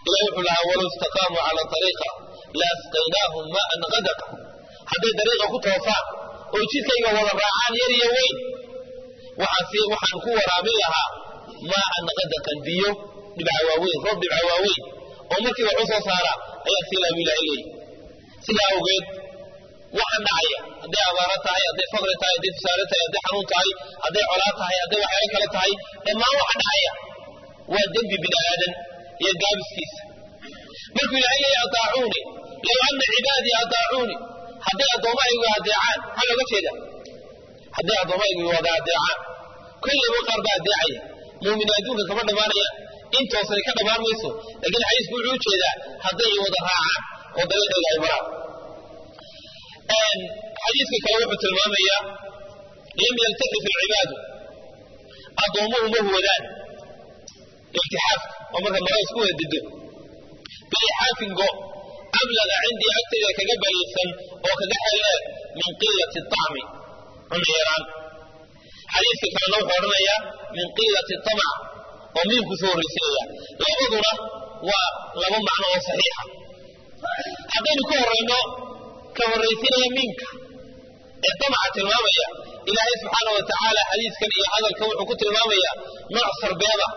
ilahi wuxuu lahaa walow istaqaamuu cala ariiqa la asqaynaahum maan gadaqa hadday dariiqa ku toosaan oo jidkayga wada raacaan yar iyo weyn waxaan ku waraabin lahaa maan gadaqan biyo dhibca waaweyn roob dhibca waaweyn oo markii wax u soo saara ayaa sii laabu ilahay leeyi sidaa awgeed waxaan dhacaya hadday abaaro tahay hadday faqri tahay hadday tusaale tahay hadday xanuun tahay hadday colaa tahay hadday waxyaalo kale tahay dhammaan waxa dhacaya waa dembi bini aadan iyo gaabiskiisa markuu ilahay leeya ataacuuni low ana cibaadii ataacuuni hadday addoommahaygu adeecaan maxaa looga jeeda hadday addoommahaygu wada adeecaan kollayba qaar baa adeecaya muumin adduunka kama dhammaanaya intoosay ka dhammaan mayso laakiin xadiisku wuxuu ujeedaa hadday wada raacaan oo dariiqayga ay maraan xadiiska kale wuxuu tilmaamayaa lam yaltakif alcibaadu addoommuhu ma huwadaan iltixaafka oo marka mara isku wada dido bilixaafin go ablaga cindii agtayda kaga baliisan oo kaga xeeldheer min qiilati طacmi cuna yaraan xadiiska kalena wuxuu odhanayaa min qiilati طamc oo miimku soo horraysinaya labaduna waa laba macno oo saxiixa haddaynu ka horayno ka horraysinaya miimka ee damaca tilmaamaya ilaahay subxaana wa tacaala xadiiskan iyo hadalkan wuxuu ku tilmaamayaa nooc sarbeeda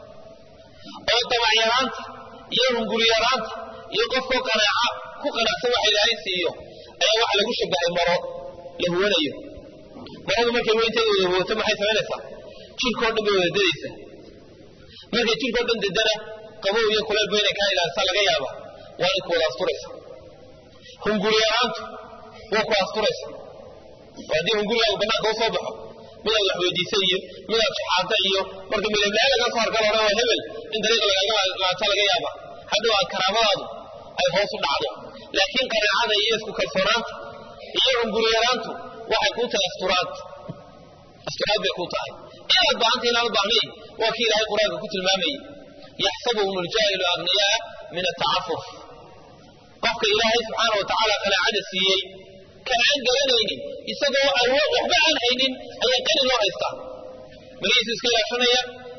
oo damac yaraanta iyo hunguri yaraanta iyo qofkoo qanaaca ku qanacsan waxa ilaahay siiyo ayaa waxa lagu shabahay maro la huwanayo maradu markay weynteeda wada huwato maxay samaynaysaa jirkao dhan bay wada dadaysaa markay jirkao dhan dadana qabow iyo kuleelba inay kaa ilaalisaa laga yaaba waa in ku wada asturaysa hunguri yaraantu waa ku asturaysa oo haddii hungurigaagu banaanka u soo baxo midaad wax weydiisa iyo midaad shaxaata iyo marka milablaa laga soo harka hore waa hebel in dariiqa lagaaga laato laga yaaba hadhow aad karaamadaadu ay hoos u dhacdo laakiin qanaacada iyo isku kalsoonaanta iyo hunguri yaraantu waxay kuu tahay asturaad asturaad bay kuu tahay inaad baahanta inaad u baahnayn waa kii ilaahay qur-aanka ku tilmaamayay yaxsabuhum aljaahilu agniyaa min atacafuf qofka ilaahay subxaana wa tacaala qanaacada siiyey kan aan garanaynin isagoo aan waxba aan haynin ayaa qani loo haystaa magiisu iska ilaashanaya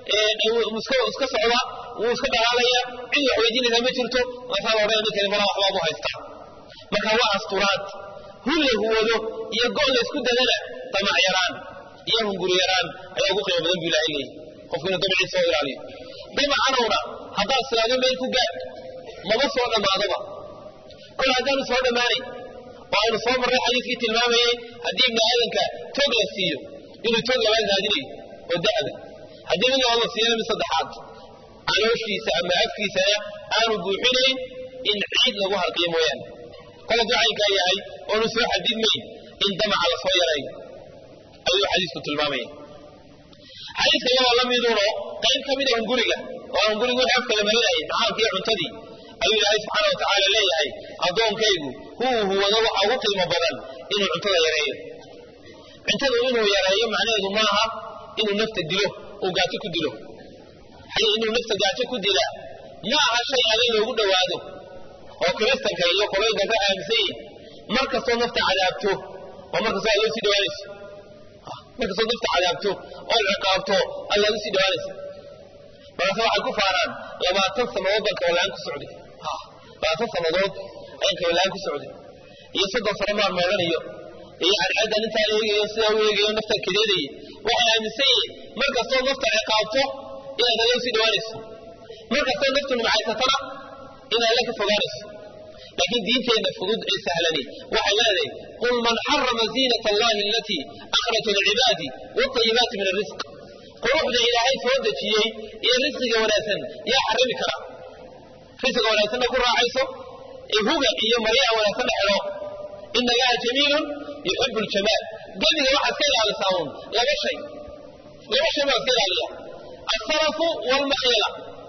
iska socda wuu iska dhalaalaya cid wax weydiinaysaa ma jirto maasaa odhan ninkani malaa waxbaabu haystaa marka waa asturaad hun la huwado iyo go' la isku dadana damac yaraan iyo hunguri yaraan ayaa ugu qiimo badan bu ilahay leeyahy qofku inuu damaciisa soo ilaaliyo damacanowna haddaad silaado meel ku gaad maba soo dhammaadaba kol haddaanu soo dhammaanayn oo aynu soo marray xadiiskii tilmaamayey haddii ibni aadanka toog la siiyo inuu toog labaad raadinayo oo da'da haddii mid labaad la siiyana mid saddexaad calooshiisa ama afkiisana aanu buuxinayn in ciid lagu harqiyo mooyaane kol hadduu caynkaa yahay oonu soo xadidmayn in damaca la soo yarayo ayuu xadiisku tilmaamaya xadiiska iyadoo la miduno qayb ka mida hunguriga oo hungurigu wixii afka la marinayay macaalkiiyo cuntadii ayuu ilaahay subxaana wa tacaala leeyahay addoonkaygu huu huwado waxa ugu qiimo badan inuu cuntada yareeyo cuntadu inuu yareeyo macnaheedu maaha inuu nafta dilo uu gaajo ku dilo inuu nafta gaajo ku dila ma aha shay alle loogu dhowaado oo kiristanka iyo qoloyinka ka aaminsan yihin mar kastoo nafta cadaabto oo mar kastoo aad loo sii dhawaanayso mar kastoo nafta cadaabto oo ciqaabto allaad u sii dhawaanaysa markaase waxay ku faaraan labaatan sannadood baan kabalaan ku socday labaatan sannadood ayaan kabalaan ku socday iyo soddon sano maan meelanayo iyo cadceeddan intaan eegayo sidaa u eegayo naftaan kadeedayay waxay aaminsan yihiin mar kastoo nafta ciqaabto inaad alla usii dhawaanayso mar kastoo naftu nimcaysatana inaad alla ka fogaanayso laakiin diinteenna fudud ee sahlani waxay leedahay qul man xarama ziinat allahi alatii akhraja licibaadi watayibaati min arisq quruxda ilaahay soo dejiyey iyo risqiga wanaagsan yaa xarami kara risqiga wanaagsanna ku raacayso huga iyo maryaha wanaagsanna xidho ina allaha jamiilun yuxibu ljamaal gebiga waxaa iska ilaalisaa uun laba shay laba shay baa iska ilaaliya asarafu walmakhila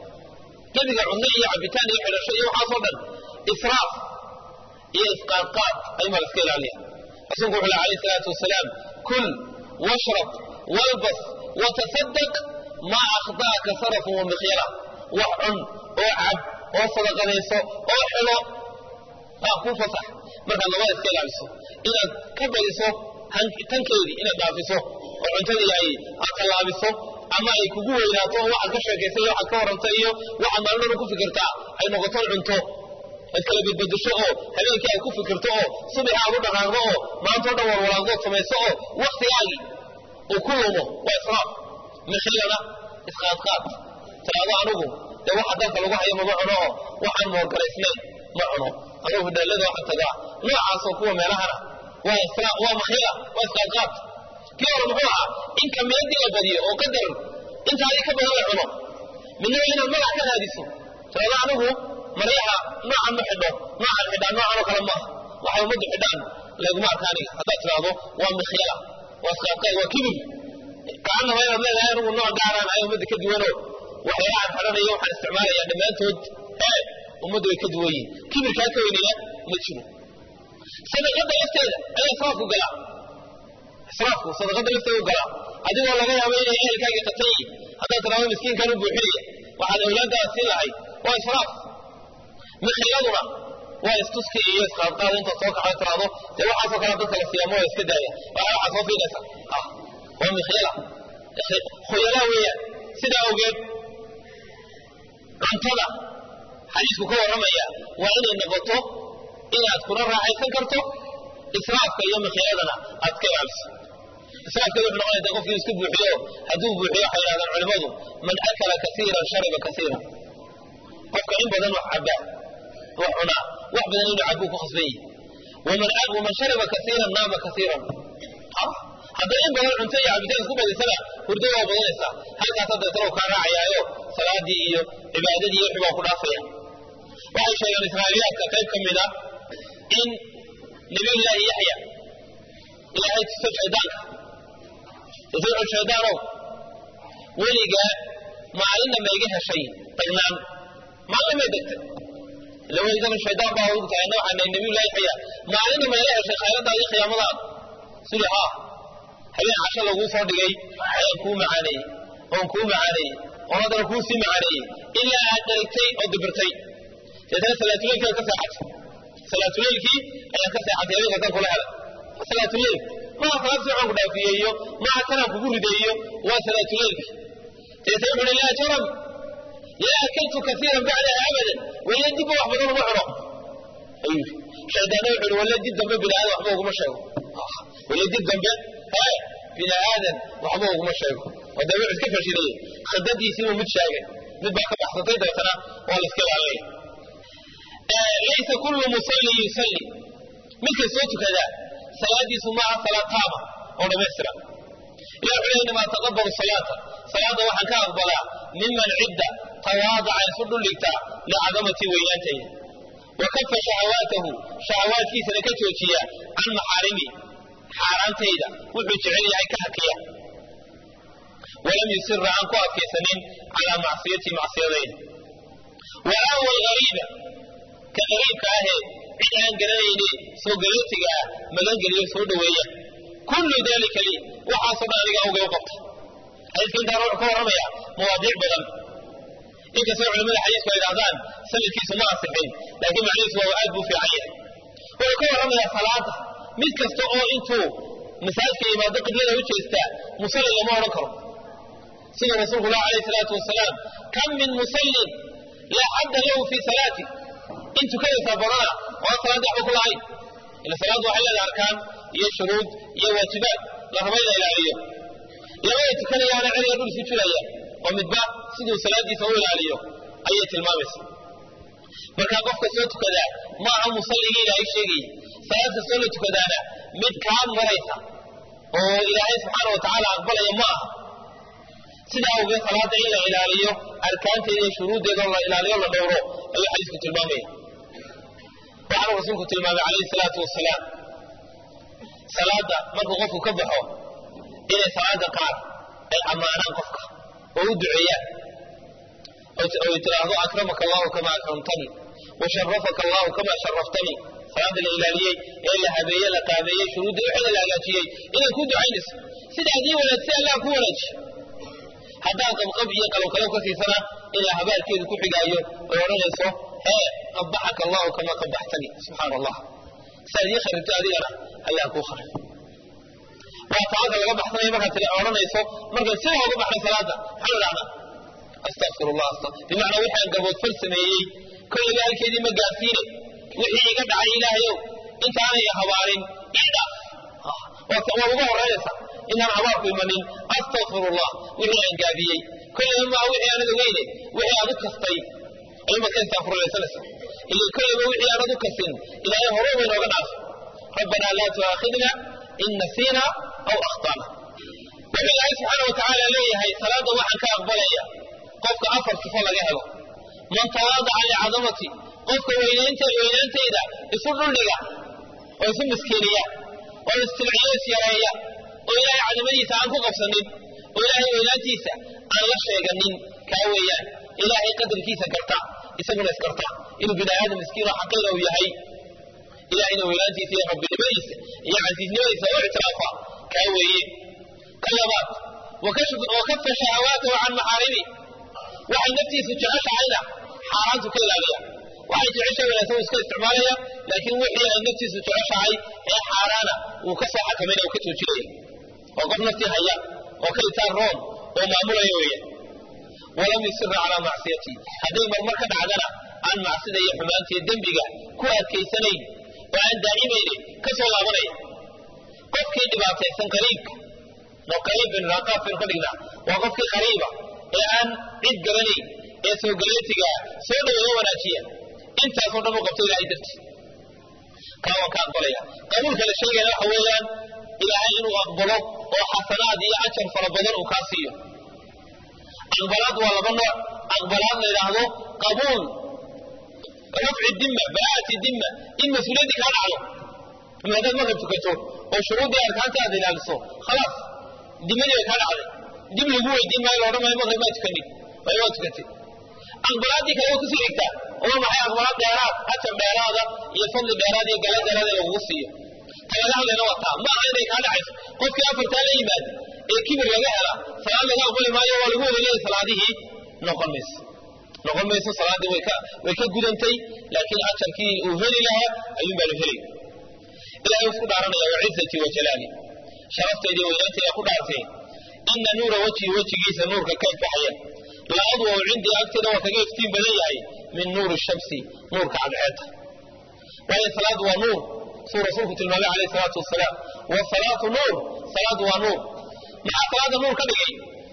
gebiga cunno iyo cabitaan iyo xidhasho iyo waxaasoo dhan israaf iyo isqaadqaad ayumaa la iska ilaaliya rasuulku wuxu leh alayh salaatu wasalaam kul washrab walbas watasadaq maa akhdaaka sarafun wa mikhyala wax cun oo cab oo sadaqadayso oo xilo aa kuu fasax markaad labada iska ilaaliso inaad ka badiso tankeedii inaad dhaafiso oo cuntadii ay aad tallaabiso ama ay kugu weynaato oo waxaad ka sheekaysa iyo waxaad ka warranta iyo waxaad maalin dhan ku fikirtaa ay noqoto cunto ad kala badbadasho oo habeenkii aad ku fikirto oo subaxi aad u dhaqaaqdo oo maanta o dhan warwalaaqdood samayso oo waktigaagii uu ku lumo waa israaf mikhilana isqaadqaad tiraado anigu dee waxa dalka lagu hayo mama cuno oo waxaan moorgaraysnayn ma cuno anugu hudaalada waxa tagaa noocaasoo kuwa meelahana waa isra waa makhila waa isqaadqaad kii hore muxuu ahaa in kamiyadii la badiyo oo qadar intaadii ka badan la cuno midna waa inaad magac ka raadiso tiraado anigu maryaha noocan ma xidho noocan xidhaan noocan oo kale maaha waxay ummaddu xidhaan laguma arka aniga haddaad tiraahdo waa mikhila waa isqaadqaad waa kibir kaanaba inaad leedahay anigu nooc gaaraan ay ummadda ka duwanoo waxyaalahaan xidhanayo waxaan isticmaalayaa dhammaantood ee ummaddu way ka duwan yihin kibirkaa ka weynina ma jiro sadaqada lafteeda ayaa israafku galaa israafku sadaqada lafteeda u galaa adigoo laga yaabo inay ehelkaagii qatan yihin haddaad tiraahdo miskiinkan u buuxinaya waxaad awlaaddaada siin lahayd waa israaf mikhiladuna waa istuski iyo isqaadqaad intaad soo kaxo tiraahdo dee waxaasoo kale dadka la siyaamo waa iska daaya waxaa waxaa soo fiinaysa ah waa mikhyala khuyalaa weeyaan sidaa awgeed cuntada xadiisku ka warramaya waa inay noqoto inaad kuna raaxaysan karto israafka iyo mikhyaladana aad ka ilaaliso israafkeedu wuxuu noqonaya qofkii isku buuxiyo hadduu buuxiyo waxay yidhahdaan culimmadu man akala kasiiran shariba kasiiran qofka in badan wax cabaa wax cunaa wax badan inuu cabuu ku khasban yihi waman waman shariba kasiiran naama kasiiran hadday in badan cunto iyo cabitaan isku badisana hurdo waa badanaysaa halkaasaa deetana kaa raacayaayo salaadii iyo cibaadadii iyo wixii baa ku dhaafaya waxay sheegeen israa'iiliyaadka qayb ka mid a in nabiyullaahi yaxya ilaahay tuso shaydaanka tusuuxu shaydaanow weligaa maalinna ma iga heshay dagnaan maalin may degtay ila weligana shaydaan baa ugu tahay anna waxaa nahay nabiyullahi yaxya maalinna ma iga heshay khayradaada iyo khiyaamadaada sidii haa habeen casho laguu soo dhigay ayaan kuu macaaneeyey oon kuu macaaneeyey oon haddana kuu sii macaaneeyey ilaa aad dharigtay oo dibirtay deetana salaatuleylkii aad ka seexatay salaatuleylkii ayaad ka seexatay habeenka kan kula helay salaatuleyl maha salaad fiican ku dhaafiyeeyo maha kanaan kugu rideeyo waa salaatuleylki deetana wuxu uhi laa jaram laa akaltu kasiiran bacdaha abadan waya dibba wax badan uma cuno ayuu yidhi shaydaanna wuxu uhi walla dib dambe bini aadan waxba uguma sheego walla dib dambe hee bini aadan waxba uguma sheego oo dee wuxuu iska fashiliyey khidadiisiibuu mid sheegay mid baa ka baxsatay dabeetana waa la iska ilaalinaya laysa kullu musallin yusalli midka soo tukadaa salaadiisu maaha salaad taama oo dhammaystira ilah wuxuu leey inamaa taqabbalu salaata salaadda waxaan ka aqbalaa miman cidda tawaadaca isu dhuldhigtaa licadamatii weynaantayda wa kafa shahawaatahu shahawaadkiisana ka joojiya can maxaarimi xaaraantayda wuxuu jecel yahay ka hakiya walam yusira aan ku adkaysanin calaa macsiyatii macsiyadayda wa aawa alghariiba ka qariibka ahee cid aan garanayne soo galootiga ah magangeliyo soo dhoweeya kullu dalika lii waxaasoo dhan aniga awgay u qabtay xadiiska intaan wuxuu ka warramaya mawaadiic badan inkastoo culimmada xadiisku ay idhahdaan sanadkiisu ma asixin laakiin macnihiisu waa aad buu fiican yahay wuxuu ka warramayaa salaada mid kasta oo intuu masaajidka yimaado qiblada u jeestaa musalli lama odhan karo sida rasuulku lah alayh salaatu wasalaam kam min musallin laa xadda lahu fii salaati in tukadaysaa badana oo aan salaadda waxba ku lahayn ila salaaddu waxay leedahay arkaan iyo shuruud iyo waajibaad la raba in la ilaaliyo labada tukanayaana celiga dhul isu jiraya oo midba siduu salaaddiisa u ilaaliyo ayay tilmaamaysa markaa qofka soo tukadaa ma aha musalligii ilaahay sheegayay salaad kastoo la tukadaana mid kaa maraysa oo ilaahay subxaana wa tacaala aqbalaya ma aha sidaa awgeed salaadda in la ilaaliyo arkaanteeda iyo shuruuddeedao la ilaaliyo la dhowro ayuu xadiisku tilmaamaya waxaanu rasuulku tilmaamay calayhi salaatu wasalaam salaadda markuu qofku ka baxo inay salaada qaar ay ammaanaan qofka oo u duceeyaan oy tiraahdo akramaka allahu kama akramtanii wa sharafaka allahu kama sharaftanii salaada la ilaaliyey ee la habeeye la qaabeeyey shuruudda wixii la hagaajiyey inay ku ducaynayso sida haddii wanaagsi allah ku wanaajiyo haddaad qabqab iyo qalowqalow ka siisana ilaa habaalkeedu ku xigaayo oy odhanayso hee qabaxaka allahu kama qabaxtanii subxaana allah saad ii kharibto adigana ayaa kuu kharib waa salaada laga baxsanaya markaad tila odhanayso markaad sida uga baxnay salaada maxaa la dhahdaa astaqfir allah bimacnaa wixii aan gaboodfal sameeyey kolleyba halkeedii ma gaarsiine wixii iga dhacay ilaahayow intaanay habaarin idhaaf waa uga horeynaysa inaan habaarku imanin astakfirullah wixii aan gaabiyey kolleyba maa wixii aanad ogeyne wixii aad u kastay ayuunbaad ka istaafurlaysanaysa ila kolleyba wixii aanad u kasin ilaahay hore bay nooga dhaaf rabbanaa laa tu'aakhidna in nasiina aw akhtana wuxuu ilaahay subxaana wa tacaala leeyahay salaadda waxaan ka aqbalaya qofka afar sifo laga helo man tawaadaca licadamati qofka weynaynta weynaantayda isu dhuldhiga oo isu miskiiniya oo istilciyo isyareeya oo ilaahay cadamadiisa aan ku qabsanin oo ilaahay weynaantiisa aan la sheeganin kaa weeyaan ilaahay qadarkiisa garta isaguna isgarta inuu bini aadam miskiin oo xaqiira uu yahay ilahayna weynaantiisa iyo rabbinimadiisa iyo casiisnimadiisa oo ictiraafa kaa weeye ka labaad wakafa shahawaatahu can maxaarimi waxay naftiisu jeceshahayna xaaraantu ka ilaaliya waxay jeceshahay wanaagsan uu iska isticmaalaya laakiin wixii ay naftiisu jeceshahay ee xaaraana wuu ka soo xakamayna uu ka joojinaya waa qof naftii haya oo ka itaan roon oo maamulaya weeye walam yusira calaa macsiyati hadday marmar ka dhacdana aan macsida iyo xumaanta iyo dembiga ku adkaysanayn oo aan daa'imaynin ka soo laabanaya qofkii dhibaataysan qariibka no qariib bin raqaab baynu ka dhignaa waa qofkii qariiba ee aan cid garanayn ee soo galeetiga soo dhaweeyo wanaajiya intaasoo dhan u qabto ilaahay dartii kaa waan ka aqbalaya qabuulka la sheegayana waxa weeyaan ilaahay inuu aqbalo oo xasanaad iyo ajar fara badan uu kaa siiyo aqbalaad waa laba nooc aqbalaad la yidhaahdo qabuul rafci dimma baraa'ati dimma in mas-uuliyaddii kaa dhacdo ima haddaad maqrib tukato oo shuruuddii arkaanta aad ilaaliso khalaas dimadii bay kaa dhacday dib lagu weydiin maayo loodhan maayo maqrib maa tukanin waayo waa tukatay aqbalaaddii kale waa kusii dhigtaa oo maxay aqbalaad dheeraad ajar dheeraada iyo fadli dheeraad iyo gala dheeraad ee lagugu siiyo ta laga hadlayna waa taa ma aha inay kaa dhacayso qofkii afartaa la yimaado ee kibir laga hela salaad laga aqbali maayo waa lagu wada leeyahay salaadihii noqon mayso noqon mayso salaaddii way ka way ka gudantay laakiin ajarkii uu heli lahaa ayuun baa la helay ilahay isku dhaaranaya wacizatii wa jalaali sharaftayda weynaantayda ku dhaartay ina nuura wajhi wejigiisa nuurka ka ifbaxaya la adwaw cindii agteeda waa kaga iftiin badan yahay min nuuri shamsi nuurka cadceedda waayo salaadu waa nuur suu rasuulku tilmaamay calayhi salaatu wasalaam wasalaatu nuur salaadu waa nuur maxaa salaada nuur ka dhigay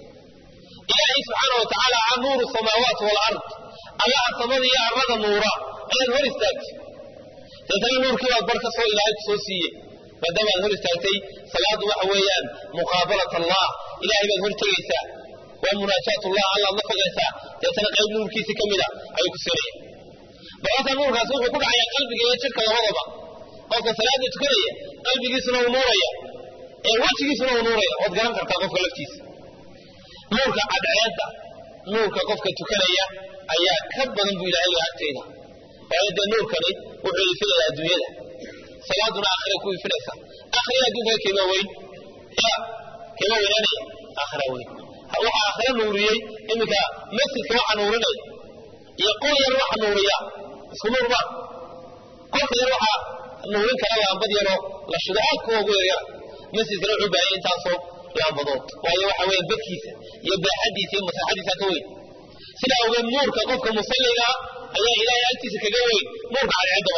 ilaahay subxaana wa tacaala a nuuru samaawaati walard allaha samada iyo arrada nuura ayaad hor istaagtay deetana nuurkii baad bar ka soo ilaahay ku soo siiye maadaama aad hor istaagtay salaadu waxa weeyaan muqaabalat allah ilahay baad hor tegaysaa waa munaajaatullah allaad la fogaysaa deetana qayb nuurkiisi ka mida ayuu ku siinaya markaasa nuurkaasi wuxuu ku dhacayaa qalbiga iyo jidhka labadaba qofka salaada tukanaya qalbigiisuna uu nuuraya ee wejigiisuna uu nuuraya ood garan kartaa qofka laftiisa nuurka cadceedda nuurka qofka tukanaya ayaa ka badan buu ilahay laha agteeda waayo dee nuurkani wuxuu ifinaya adduunyada salaaduna aakhira ku ifinaysa aakhira adduunka keema weyn ya keema weynaanaya aakhira weyn waxaa aakhira nuuriyey iminka masjidka waxa nuurinaya iyo qol yar waxa nuuriya isku nuur ma qolka yar waxaa nuurin kara laambad yaroo la shido aad kuwa ugu yaryara masjidkana wuxuu baahaya intaasoo laambadood waayo waxa weeye badkiisa iyo baaxadiisa iyo masaaxadiisa ka weyn sidaa awgeed nuurka qofka musalliga ayaa ilaahay agtiisa kaga weyn nuurka cadceeddaba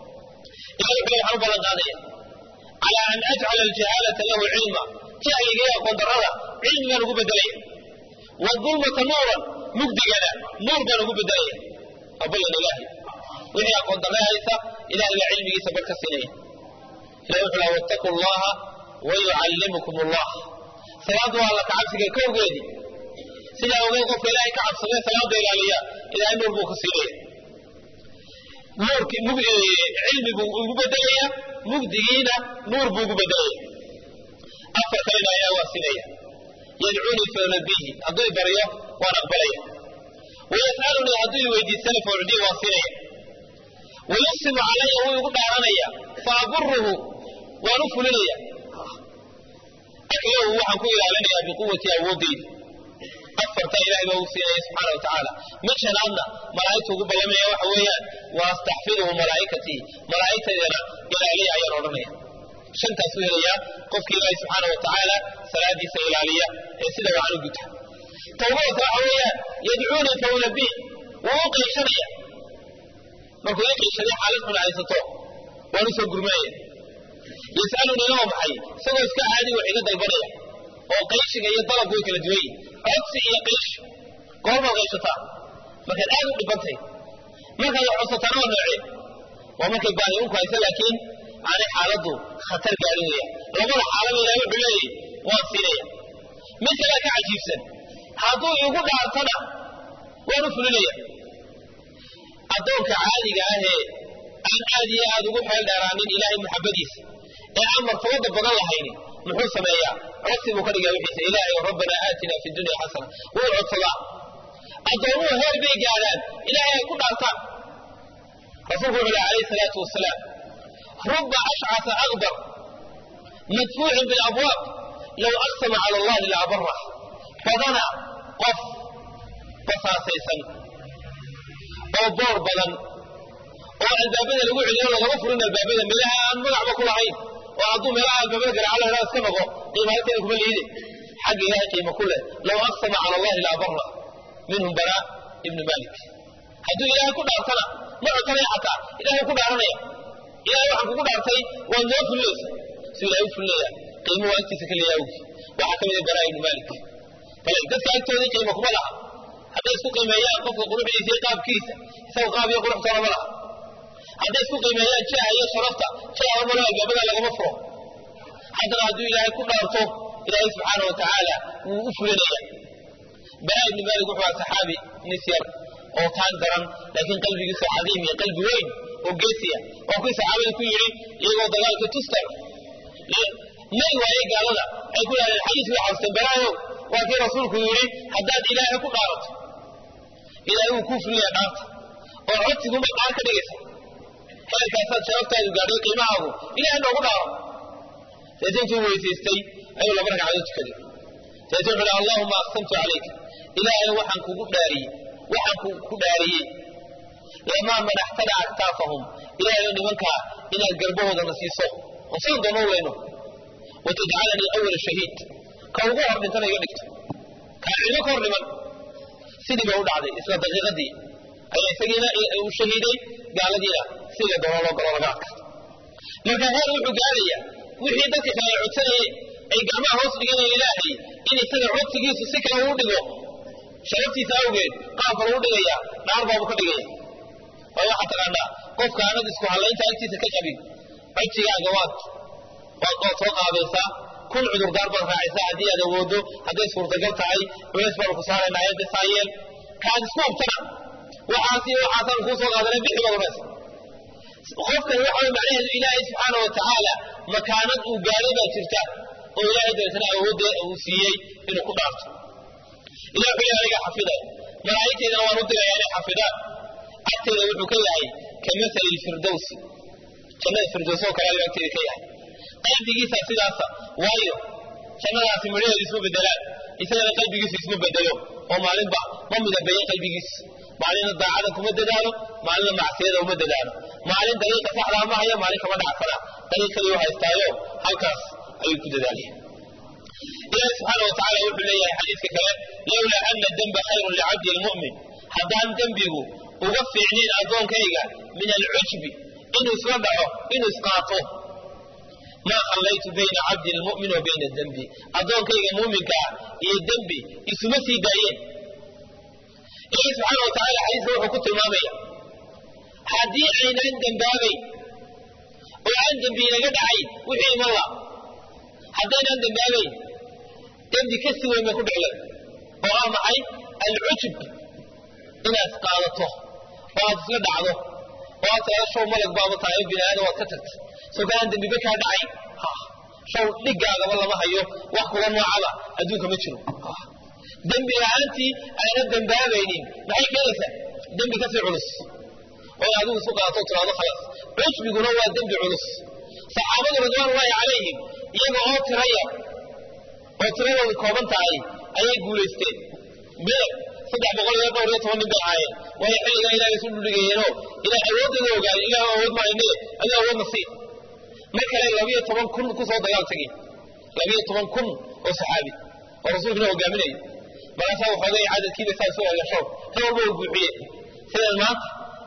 ilahay kale waxaan u ballan qaadaya calaa an ajcala aljahaalata lahu cilma jahliga iyo aqoon darrada cilmigaan ugu bedelaya wadulmata nuuran mugdigana nuur baan ugu bedelaya waa ballan ilaahay wixii aqoon darre haysa ilahay baa cilmigiisa bar ka siinaya ilahi wuxuu laha wattaquu allaha wayucallimukum allah salaadu waa alla kacabsiga kowgeedii sidaa ogeed qofka ilaahay ka cabsadee salaada ilaaliya ilahay nuur buu ku siinaya nuurki cilmi buu ugu bedelaya mugdigiina nuur buu ugu bedelaya afar kalena ayaa waa siinaya yadcuunii faunabbihi hadduu i baryo waan aqbalaya wayas'alunii hadduu i weydiistana faucdihi waan siinaya wayuqsimu calaya wuu igu dhaaranaya faaburuhu waan u fulinaya aklahu waxaan ku ilaalinayaa biquwati awoodeyda afartaa ilahay baa ugu siinaya subxaana wa tacaala mid shanaadna malaa'igta ugu ballamaya waxa weeyaan wa astaxfiduhu malaa'ikatii malaa'igtaydana ilaaliya ayaan odhanaya shantaasuu helayaa qofka ilaahay subxaana wa tacaala salaadiisa ilaaliya ee sida wacan u guta tawbadata waxa weeyaan yadcuunii faunabih wuu u qayshanaya markuu ii qiishaday xaalad xun haysato waan u soo gurmanaya yas'alunii waa maxay isagoo iska caadi wax iga dalbanaya oo qayshiga iyo dalabku way kala duwan yihin codsi iyo qaysh goormaad qayshataa markaad aad u dhibantay markaad wax codsataana waa noocee waa markay baahi unku haysa laakiin aanay xaaladdu khatar gaadhin weya labada xaalaba ilahay wuxuu leeyahy waan siinaya mid kalea ka cajiibsan hadduu igu dhaartana waan u fulinaya addoonka caadiga ahee aan aad iyo aad ugu xeel dheeraanin ilaahay maxabadiisa ee aan martabada badan lahaynin muxuu sameeyaa codsi buu ka dhigaa wixiisa ilaahay rabbanaa aatina fi dunya xasana wuu codsadaa addoomuhu heer bay gaadhaan ilaahay ay ku dhaartaan rasuulku wuxuu leh alayhi salaatu wasalaam ruba ashcasa akbar madfuucin bilabwaab low aqsama cala allahi laabarah badana qof basaasaysan oo boor badan oo albaabada lagu celiyo lagama furin albaabada meelaha aan magacba ku lahayn oo hadduu meelaha albaabada garaaca la iska noqo qiima halkeeda kuma liide xagga ilahay qiimo ku leh low aqsama cala allahi laabarah minhum bara ibnu malik hadduu ilaahay ku dhaartana ma codsanaya xataa ilahay ku dhaaranaya ilahay waxaan kugu dhaartay waad noo fulinaysa si ilahay u fulinaya qiimo waa agtiisa ka leeyahay awgi waxaa ka mida bara ibnu malik bale dadka agtoodii qiimo kuma laha hadday isku qiimeeyaan qofka quruxdiisa iyo qaabkiisa isaga qaab iyo quruxtoona ma laha hadday isku qiimeeyaan jaha iyo sharafta jaha malo albaabada lagama furo haddana hadduu ilaahay ku dhaarto ilaahay subxaana wa tacaala wuu u fulinaya bara ibnu malik wuxuu aha saxaabi nis yar oo taan daran laakiin qalbigiisu cadiim iyo qalbi weyn oo geesiya waa kuwii saxaabada ku yidhi iyagoo dagaalka tustar may waaye gaalada ay ku yidhahdeen xadiis way xabsteen baraayow waa kii rasuulku yidhi haddaad ilaahay ku dhaarato ilaahay wuu kuu fulinaya dhaarta oo codsiguma dhaar ka dhigaysa heerkaasaad sharaftaadu gaadhay qiimahaagu ilahay noogu dhaaro deetay intuu weysaystay ayuu laba ragcadood tukaday deetay wuxuu hi allahuma aqsamtu calayka ilaahay waxaan kugu dhaariyey waxaan ku dhaariyey lamaa madaxtada aktaafahum ilaahay nimankaa inaad garbahoodana siiso oo siin doono weyno watajcalanii awala shahiid ka ugu hor dhintana iga dhigto kaa cilmo ka hor dhiman sidii bay u dhacday isla daqiiqadii ayaa isagiina uu shahiiday gaaladiina sida doono loo galo laga adka marka heer wuxuu gaarayaa wixii dadka kale ay codsanayeen ay gacmaha hoos dhiganayeen ilaahay in isaga codsigiisu si kale uu dhigo sharaftiisa awgeed qaabka lagu dhigaya dhaar baabu ka dhigaya waayo waxaa taqaanaa qofka aanad isku hallaynta agtiisa ka qabin codsigaaga waad waad waad soo qaabaysaa kun cudurdaar baad raacaysaa haddii aad awoodo hadday suurtagal tahay culays baanu ku saaraynaa ayadda saayeel kaad isku hubtana waxaas iyo waxaasaan kuu soo qaadanay bixi baad unaysa qofkan waxa way macnaheedu ilaahay subxaana wa tacaala makaanad uu gaadhay baa jirta oo ilaahay dabeetana awoodda uu siiyey inuu ku dhaarto ilah wuxuu leeyahay aniga xafidaya malaa'igtaydana waan u diraya inay xafidaan agteeda wuxuu ka yahay ka masali lfirdowsi jannada firdows oo kale ayuu agteeda ka yahay qalbigiisaa sidaasa waayo jannadaasi midhaheedu isma bedelaan isagana qalbigiisu isma bedelo oo maalinba ma midabeeyo qalbigiisu maalina daacada kuma dadaalo maalina macsiyada uma dadaalo maalin dariiqa saxdaa ma hayo maalin kama dhacsana dariiqadii u haystaayo halkaas ayuu ku dadaalaya ilahi subxaana wa tacala wuxuu leeyahay xadiiska kale lowlaa ana demba khayrun licabdi lmu'min haddaan dembigu uga fiicnayn addoonkayga min alcujbi inuu isla dhaco inuu isqaato maa khallaytu bayna cabdi lmu'min wa bayna dembi addoonkayga muuminkaa iyo dembi isuma sii daayeen ilahi subxaana wa tacala xadiiska wuxuu ku tilmaamaya haddii aynaan dembaabayn oo aan dembi inaga dhacayn wixii iman la haddaynaan dembaabayn dembi ka sii weyn bay ku dhicleen oo ah maxay alcujub inaad qaadato oo aad isla dhacdo oo aad tirahdo show malag baaba tahay bini aadam waad ka tagta soo kalaan dembiba kaa dhacayn show dhiggaagaba lama hayo wax kula noocaba adduunka ma jiro dembi ahaantii ayna dembaabaynin maxay keenaysaa dembi kasii culus oo adigu isu qaato tiraado khalaas cujbiguna waa dembi culus saxaabadu ridwaanullaahi calayhim iyaga oo tira yar oo tiradoodu kooban tahay ayay guulaysteen beer saddex boqol iyo dhowr iyo toban nin bay ahaayeen waayo xilligaa ilahay isu dhudhigayeenoo ilaah awoodooda ogaay ilaah awood mahayne adiga awoodna sii mar kale labiyo toban kun kusoo dagaal tegeen labiyo toban kun oo saxaabi oo rasuulkuna hogaaminaya markaasaa waxoogay cadadkiiba saa isu egashow kan walba uu buuxiye sidan maanta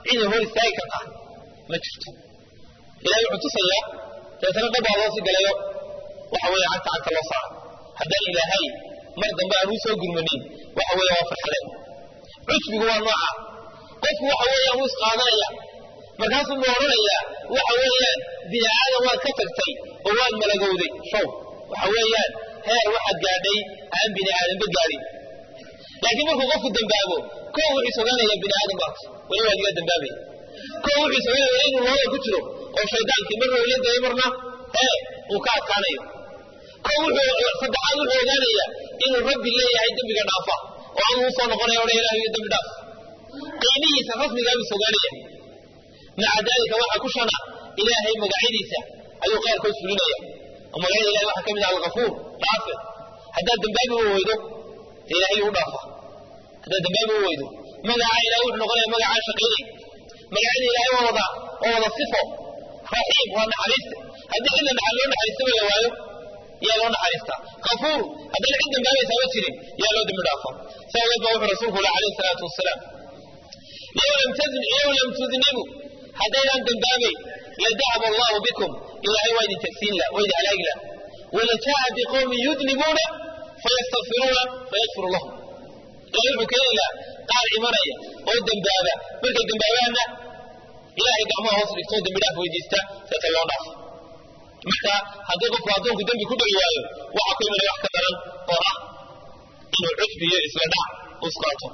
cidii hor istaagi kartaa ma jirto ilahay wuxuu tusayaa deetana dhabbaa loo sii galayo waxa weeye cagta cagta loo saaro haddaan ilaahay mar dambe aan uu soo gurmanin waxa weeye waa farxadeen cusbigu waa nooca qofku waxa weeyaan wuu isqaadanaya markaasuu mu odhanayaa waxa weeyaan bini aadam waad ka tagtay oo waad malagowday show waxa weeyaan heer waxaad gaadhay aan bini aadamba gaadhin laakiin markuu qofku dambaabo kow wuxuu soganaya bini aadam baat weli waad iga dambaabaya kow wuxuu soganaya inuu looda ku jiro oo shaydaankii marna uu leedahay marna ee uu ka adkaanayo kow wuxuu saddexaad wuxuu ogaanaya inuu rabbi leeyahay dembiga dhaafa oo aan uu soo noqonaya odhan ilahi iyo dembi dhaaf qiimihiisa rasmigaa buu sogaanaya maca daalika waxaa ku shana ilaahay magacyadiisa ayuu qaarkood fulinaya oo magacyada ilahay waxaa ka mid ah alkafuur dhaafe haddaad dambaabi u weydo dee ilahay u dhaafa haddaad dambaabi u weydo magaca ilahay wuxuu noqonaya magacaa shaqaynay magacyada ilahay waa wada waa wada sifo raxiim waa naxariista haddii cid la loo naxariistaba la waayo yaa loo naxariistaa kafuur haddaan cid dambaabaysaa ma jirin yaa loo dembi dhaafa saa awgeed baa wuxuu rasuulku uli alayhi salaatu wasalaam low lam tudnibu haddaydaan dambaabayn ladahaba allahu bikum ilaahay waa idin tagsiin lah waa idin halaagi lah walajaa'a biqowmin yudnibuuna fayastakfiruuna fayakfiru lahum ilahay wuxuu keeni laha qaar imanaya oo dembaaba markay dembaabaanna ilahay gacmaha hoos dhigto oo dembi dhaaf weydiista seeta loo dhaafo marka haddii qofku addoonku dembi ku dhali waayo waxaa ku imanaya wax ka daran oo ah inuu cusbi iyo isla dhac usqaato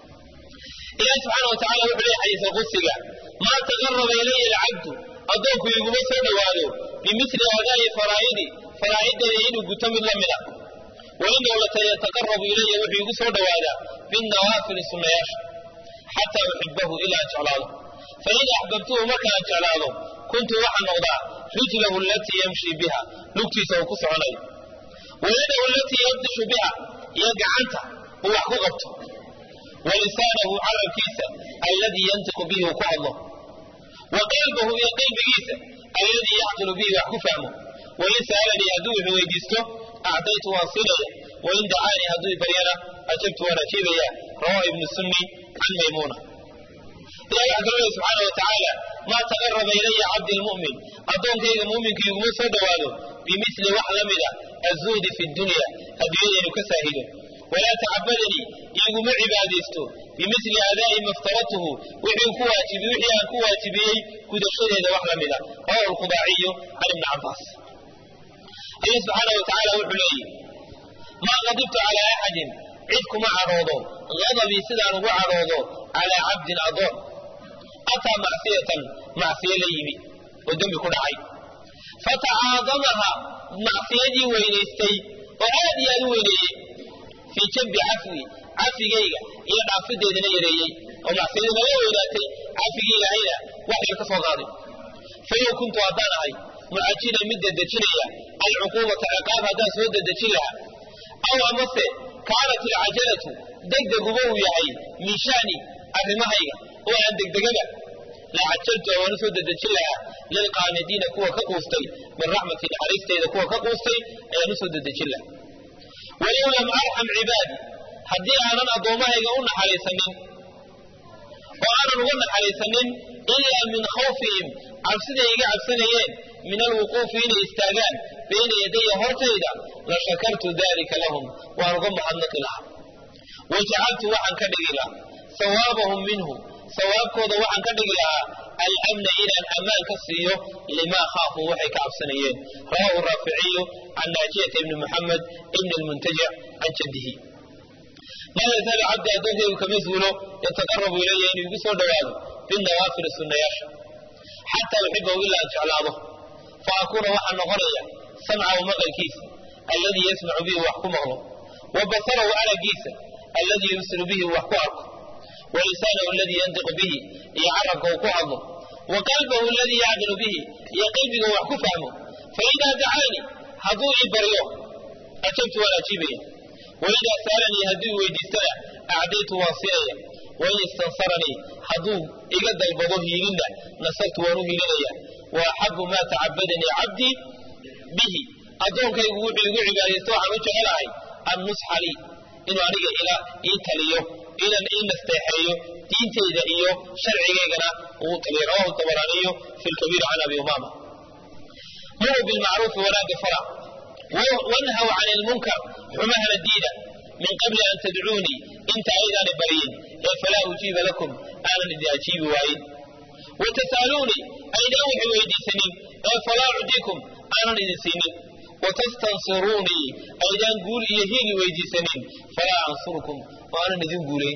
ilahi subxaana wa tacala wuxuu leeyahay xadiisa qudsiga maa taqaraba ilaya alcabdu addoonku iguma soo dhowaado bimili adaa'i faraa'idi faraa'ideeda inuu guto mid la mida wainahu latayataqarabu ilaya wuxuu igu soo dhowaadaa binnawaafili sunnayaasha xataa uxibahu ilaa jeclaado fain axbabtuhu markaan jeclaado kuntu waxaa noqdaa rijlahu alatii yamshi biha lugtiisa uu ku soconayo wayadahu alatii yabdishu biha iyo gacanta uu wax ku qabto walisaanahu carabkiisa alladii yantiqu bihi uu ku hadlo wa qalbahu iyo qalbigiisa alladii yacqilu bihi wax ku fahmo wain sa'alanii hadduu wuxuu weydiisto acdaytu waan siinaya wain dacaanii hadduu baryana ajabtu waan ajiibaya rawahu ibnu sunni can maymuuna ilahi waxaa kalo lehy subxaana wa tacaala maa taqaraba ilaya cabdi lmu'min addoonkayga muuminka iguma soo dhowaado bimili wax la mida azuhdi fi dunya adduunyada inu ka saahido walaa tacabadanii iguma cibaadaysto bimili adaa'i ma ftaradtuhu wixii ku waajibi wixii aan ku waajibiyey gudashadeeda wax la mida rawahu lkhudaaciyu can ibni cabaas alla subxaana wa tacaala wuxuu leeyihi maa qadibtu calaa axadin cid kuma cadhoodo qadabii sidaan ugu cadhoodo calaa cabdin adoon ataa macsiyatan macsiyo la yimi oo dembi ku dhacay fatacaadamaha macsiyadii weynaystay oo aad iyo aad u weyneeyey fii jambi cafwi cafigayga iyo dhaafideedana yareeyey oo macsiyadii naga weynaatay cafigii ilaahayna wax yar ka soo qaaday falow kuntu haddaan ahay mucajilan mid dedejinaya alcuquubata ciqaab haddaan soo dedejin lahaa aw amase kaanat alcajalatu degdeguba uu yahay min shani arrimahayga oo aan degdegaba la cajaltu waan u soo dedejin lahaa lilqaanidiina kuwa ka quustay min raxmati naxariisteyda kuwa ka quustay ayaan u soo dedejin lahaa walow lam arxam cibaadi haddii aanan addoommahayga u naxariisanin oo aanan uga naxariisanin ilaa min khawfihim cabsiday iga cabsanayeen min alwuquufi inay istaagaan bayna yadaya hortayda la shakartu dalika lahum waan uga mahadnaqi lahaa wajacaltu waxaan ka dhigi lahaa sawaabahum minhu sawaabkooda waxaan ka dhigi lahaa alamna inaan ammaan ka siiyo limaa khaafuu waxay ka cabsanayeen rawahu raaficiyu can naajiyata ibni muxamed ibni lmuntajic can jaddihi maa yazaalu cabdi addoonkaygu kama zuulo yataqarabu ilaya inuu igu soo dhowaado binawaafili sunnayaasha xataa uxibahu ilaa jeclaado fa akuuna waxaa noqonaya samcahu maqalkiisa alladii yasmacu bihi wax ku maqlo wa basarahu aragiisa alladii yubsiru bihi wax ku arko wa lisaanahu aladii yantiqu bihi iyo carabka uu ku hadlo wa qalbahu aladii yacqilu bihi iyo qalbiga wax ku fahmo fa idaa dacaani hadduu ii baryo ajabtu waan ajiibaya wa idaa sa'alanii hadduu i weydiistana acdaytu waan siinaya wain istansaranii hadduu iga dalbado hiilinna nasartu waan u hiilinaya wa axabu maa tacabadanii cabdii bihi addoonkaygu wuxuu igu cibaadaysto waxaan u jecelahay annusxa lii inuu aniga ila ii taliyo inan ii nasteexeeyo diinteyda iyo sharcigaygana uu taliya rawahu tabaraaniyu fi lkabiir can abi umama muruu bilmacruufi wanaaga fara wanhaw can ilmunkar xumahana diida min qabli an tadcuunii inta aydaani baryin ee falaa ujiiba lakum aanan idin ajiibi waayin watas'aluunii aydaan waxay weydiisanin ee falaa ucdiikum aanan idin siinin watastansiruunii aydaan guul iyo hiili weydiisanin falaa ansurkum waanan idin guulayn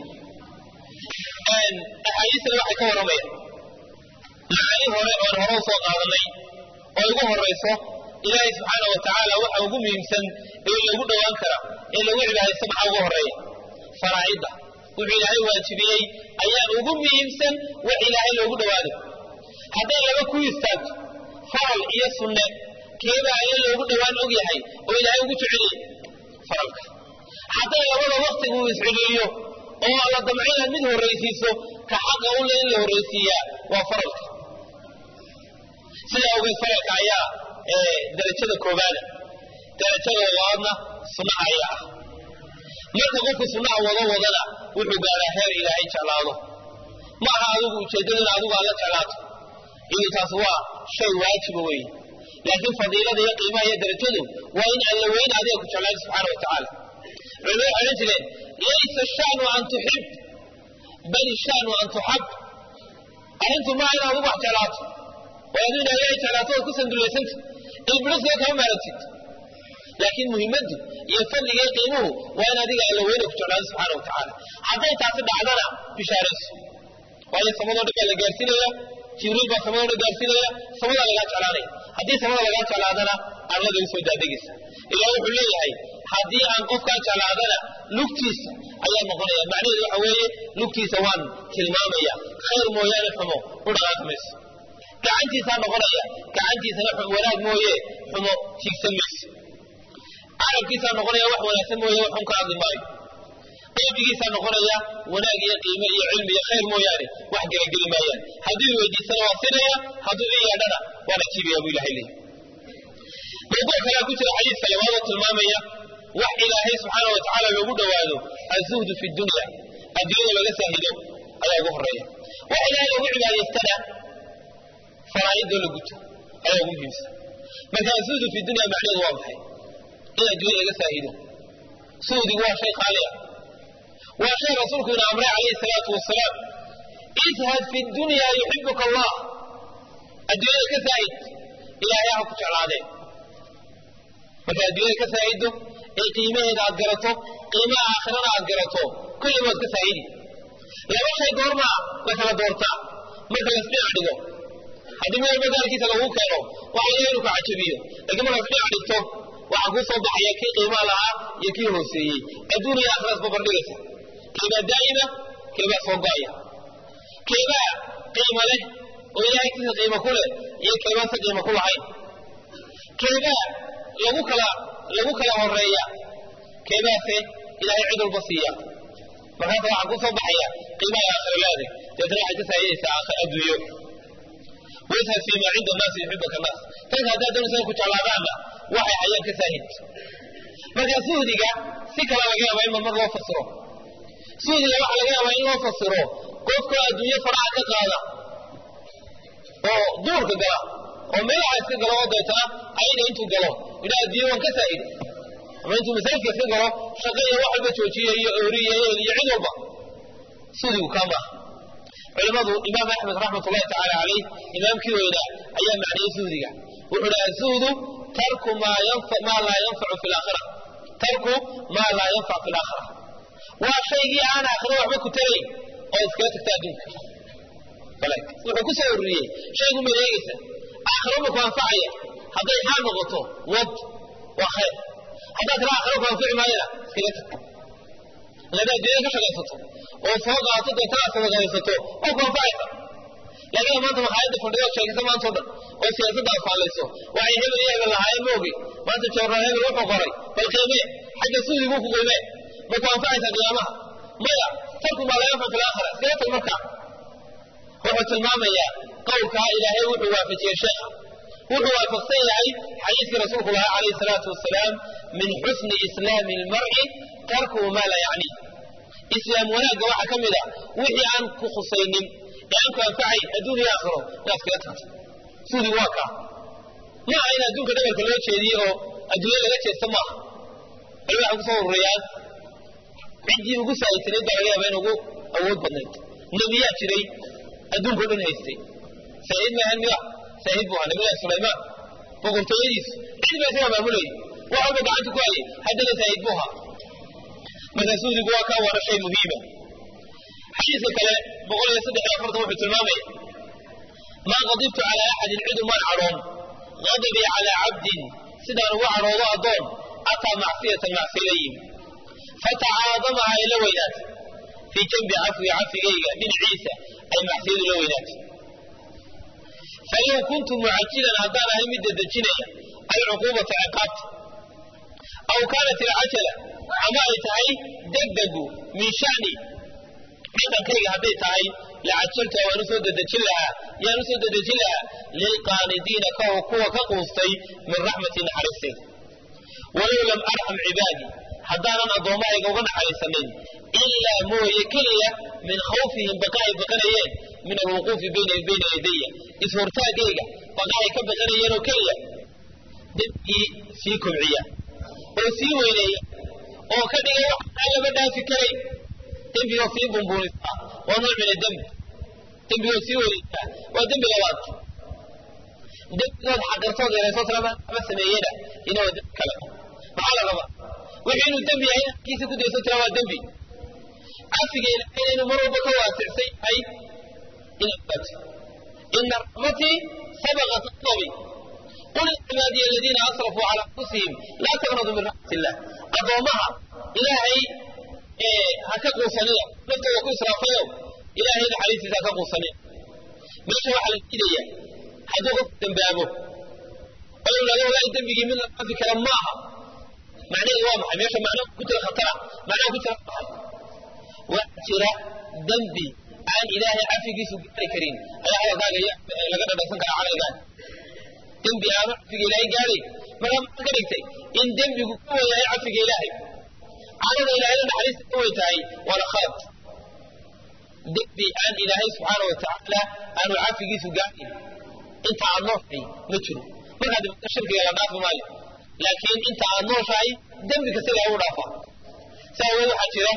axaadiistana waxay ka warramayaan macaani hore oon hore usoo qaadanay oo igu horayso ilaahay subxaana wa tacaala waxa ugu muhiimsan ee lagu dhowaan kara ee lagu cibaadaysto maxaa ugu horeeya faraa'idda wuxuu ilaahay waajibiyey ayaan ugu muhiimsan wax ilaahay loogu dhowaado hadday laba ku istaagto faral iyo sunne keeba alle loogu dhowaan og yahay oo ilaahay ugu jeceliye faralka hadday labada waktigu uu isceliiliyo oo la damco inaad mid horraysiiso ka xaqa u le in la horraysiiyaa waa faralka sidaa ogeed faralka ayaa darajada koobaada darajada labaadna sunnaha ayaa ah marka qofku sunnaha wado wadana wuxuu gaaraa heer ilaahay jeclaado ma aha adigu ujeeddadu in adigu alla jeclaato iyadu taas waa shay waajiba weeye laakiin fadiilada iyo qiimaha iyo darajadu waa in alla weyn adiga ku jeclaado subxaana wa tacaala culimadu waxay odhan jireen laysa shaanu an tuxib bal shaanu an tuxab arrintu maaha in adigu wax jeclaato oo adigu in ilahay jeclaato ood ku sandullaysanta ilbiriska kama maarantid laakiin muhimaddu iyo fadliga iyo qiimuhu waa in adiga alla weyna ku jeclaado subxaana wa tacaala hadday taasi dhacdana bishaarayso waayo samadoo dhan baa la gaarsiinaya jibriil baa samadoo dhan gaarsiinaya samadaa lagaa jeclaanaya haddii samada lagaa jeclaadana arlada usoo daadegaysa ilaa wuxuu leeyahay haddii aan qofkaa jeclaadana lugtiisa ayaa noqonaya macnaheedu waxa weeye lugtiisa waan tilmaamaya khayr mooyaane xumo u dhaqaaqi mayso gacantiisaa noqonaya gacantiisana wanaag mooye xumo tiigsan mayso carabkiisaa noqonaya wax wanaagsan mooye wax xun ka hadli maayo qalbigiisaa noqonaya wanaag iyo qiime iyo cilmi iyo khayr mooyaane wax gelageli maayaan hadduu i weydiisana waa sinaya hadduu i yeedhana waan ajiibaya buu ilahay leeyahy mawduuc kalea ku jira xadiidka labaadoo tilmaamaya wax ilaahay subxaana wa tacaala loogu dhowaado azuhdu fi dunya adduunyada laga saahido ayaa ugu horeeya wax ilaahay loogu cibaadaystana faraa'idoo la guto ayaa ugu muhiimsan marka azuhdu fi dunya macnaheedu waa maxay in adduunya laga saahido suhdigu waa shay qaali ah waa shay rasuulku ina amray calayhi salaatu wasalaam ishad fi dunya yuxibuka allah adduunyada ka saahid ilaahay ha ku jeclaadeen marka adduunyada ka saahido ee qiimaheeda aad garato qiimaha aakhirana aad garato kulli waad ka saahidi laba shay goormaa la kala doortaa marka lasdhinac dhigo haddii meel magaalkiisa lagu keeno waxa laga inu ku cajabiyo laakiin marka lasdhinac dhigto waxaa kuu soo baxaya kii qiimaha lahaa iyo kii hooseeyey adduun iyo aakhiraas babardhigaysa keebaa daa'ima keebaa soo go'aya keebaa qiimo leh oo ilahay agtiisa qiimo ku leh iyo keebaan se qiimo ku lahayn keebaa lagu kala lagu kala horeeya keebaase ilaahay cid walba siiya markaasa waxaa ku soo baxaya qiimaha aakhira leeday deetana waxay ka saahidaysaa aakhir adduunyo washad fii maa cinda annaasi yuxibaka annaas tanka haddaad doonaysa ku jeclaadaanna waxay hayaan ka saahid marka suhdiga si kale laga yaaba in mar loo fasiro suhdiga waxaa laga yaabaa in loo fasiro qofka adduunyo faraha ka qaada oo duurka gala oo meelaha iska galo oo deetana ayna intuu galo idhaa adduunyo waan ka saahiday ama intuu masaajidka iska galo shaqo iyo wax walba joojiya iyo oori iyo ehel iyo cid walba suhdigu kaa maaha culimadu imaam axmed raxmat ullahi tacaala calayh imaamkii weynaa ayaa macniyey suhdiga wuxuu dhaha zuhdu tarku maa laa yanfacu fi laakhira tarku maa laa yanfac fi laakhira waa shaygii aan aakhiro waxba ku tarayn oo iskaga tagta adduunka wuxuu ku soo ururiyey shaygu ma eegaysa aakhiro ma ku anfacaya hadday xaal noqoto wad waa khayr haddaad tira aakhiro ku anfici maayana iskaga tag lada adduunya ka shaqaysato oo soo qaato deetana sadaqaysato oo ku anfacaysa laakiin maanta makhaayadda fadhido sheegaysa maanta o dhan oo siyaasadda afaalayso waxay hebel iyo hebel lahaayeen moogi maanta joornaal hebel wuxuu qoray bal qiimee xagga suudiguu ku qiimee ma ku anfacaysaa qiyaamaha maya tarku maa laa yanfac fi laakhira iskaga tag markaa wuxuu tilmaamayaa qowlkaa ilaahay wuxuu waafajiyey sheekha wuxuu waafaqsan yahay xadiiskii rasuulku lahaa calayhi salaatu wasalaam min xusni islaami lmar'i tarkuhu maa laa yacni islaam wanaagga waxaa ka mid a wixii aan ku khusaynin ee aan ku anfacayn adduun iyo aakhiro inaad kaga tagto suudigu waa kaa ma aha in adduunka dhabarka loo jeediyo oo adduunya laga jeesto maaha bal waxay kusoo ururiyaan ciddii ugu saahidsaneyd baa laga yaaba in ugu awood badnayd nebiyaa jiray adduunkao dhan haystay saahid maahan miya saahid buu ahaa nabilahi sulaymaan boqortooyadiisu cid baa isaga maamulayay wax walba gacanta ku hayay haddana saahid buu ahaa marka suudigu waa kaa waana shay muhiima xadiiska kale boqol iyo saddex iyo afartan wuxuu tilmaamaya maa qadibtu calaa axadin cid umaan cadhoon qadabii calaa cabdin sidaan ugu cadhoodo addoon ataa macsiyatan macsiya la yimi fatacaadamaha ay la weynaatay fii janbi cafwi cafigayga dhinaciisa ay macsiyadu la weynaatay falow kuntu mucajilan haddaan ahay mid dedejinaya alcuquubata ciqaabta aw kaanat alcajala ama ay tahay degdegu min shani dhaqankayga hadday tahay lacajalta waan usoo dedejin lahaa yaan usoo dedejin lahaa lilqaanidiina kuwa ka quustay min raxmati naxariisteeda walow lam arxam cibaadii haddaanan addoommahayga uga naxariisanin ilaa mooye keliya min khawfihim baqa ay baqanayeen min alwuquufi bayna yadaya ishortaagayga baqa ay ka baqanayeen oo keliya dembigii sii kobciya oo sii weyneeya oo ka dhigay wax aan lama dhaafi karayn dembigoo sii bumbuunistaa waa nooc min adembi dembigoo sii weyneysaa waa dembi labaad dembigood xaqirtood yaraysood lama sameeyena ina waa dembi kale maxaa la rabaa wixii inuu dembi yahay kiisa ku dayso tira waa dembi cafiga ilahayna inuu mar walba ka waasicsan yahay inaad ogaato ina raxmatii sabaqat adabi qul ya cibaadiya aladiina asrafuu calaa anfusihim laa taqnaduu min raxmat illah addoommaha ilaahay ha ka quusanina naftooda ku israafayo ilaahay naxariistiisa ha ka quusanina meesha waxaa la diidaya hadduu qofku dembaabo oo laga walaahi dembigii mid la dhaafi kara maaha macnaheedu waa maxay meesha macno ku jira khatara macnaha ku jira maxay waxaa jira dembi aan ilaahay cafigiisu gaari karin ayaa hadalkaaga laga dhadhansan karaa camalgaaga dembi aanu cafiga ilaahay gaadhay markaa maxaa ka dhigtay in dembigu ka wen yahay cafiga ilaahay cadada ilaahayna naxariista ka weyn tahay waana khalad dembi aan ilaahay subxaana wa tacaala aanu cafigiisu gaadhin inta aad nooshahay ma jiro markaa dibata shirkiga la dhaafi maayo laakiin inta aad nooshahay dembi kasta ilahay u dhaafa saa aweed waxaa jira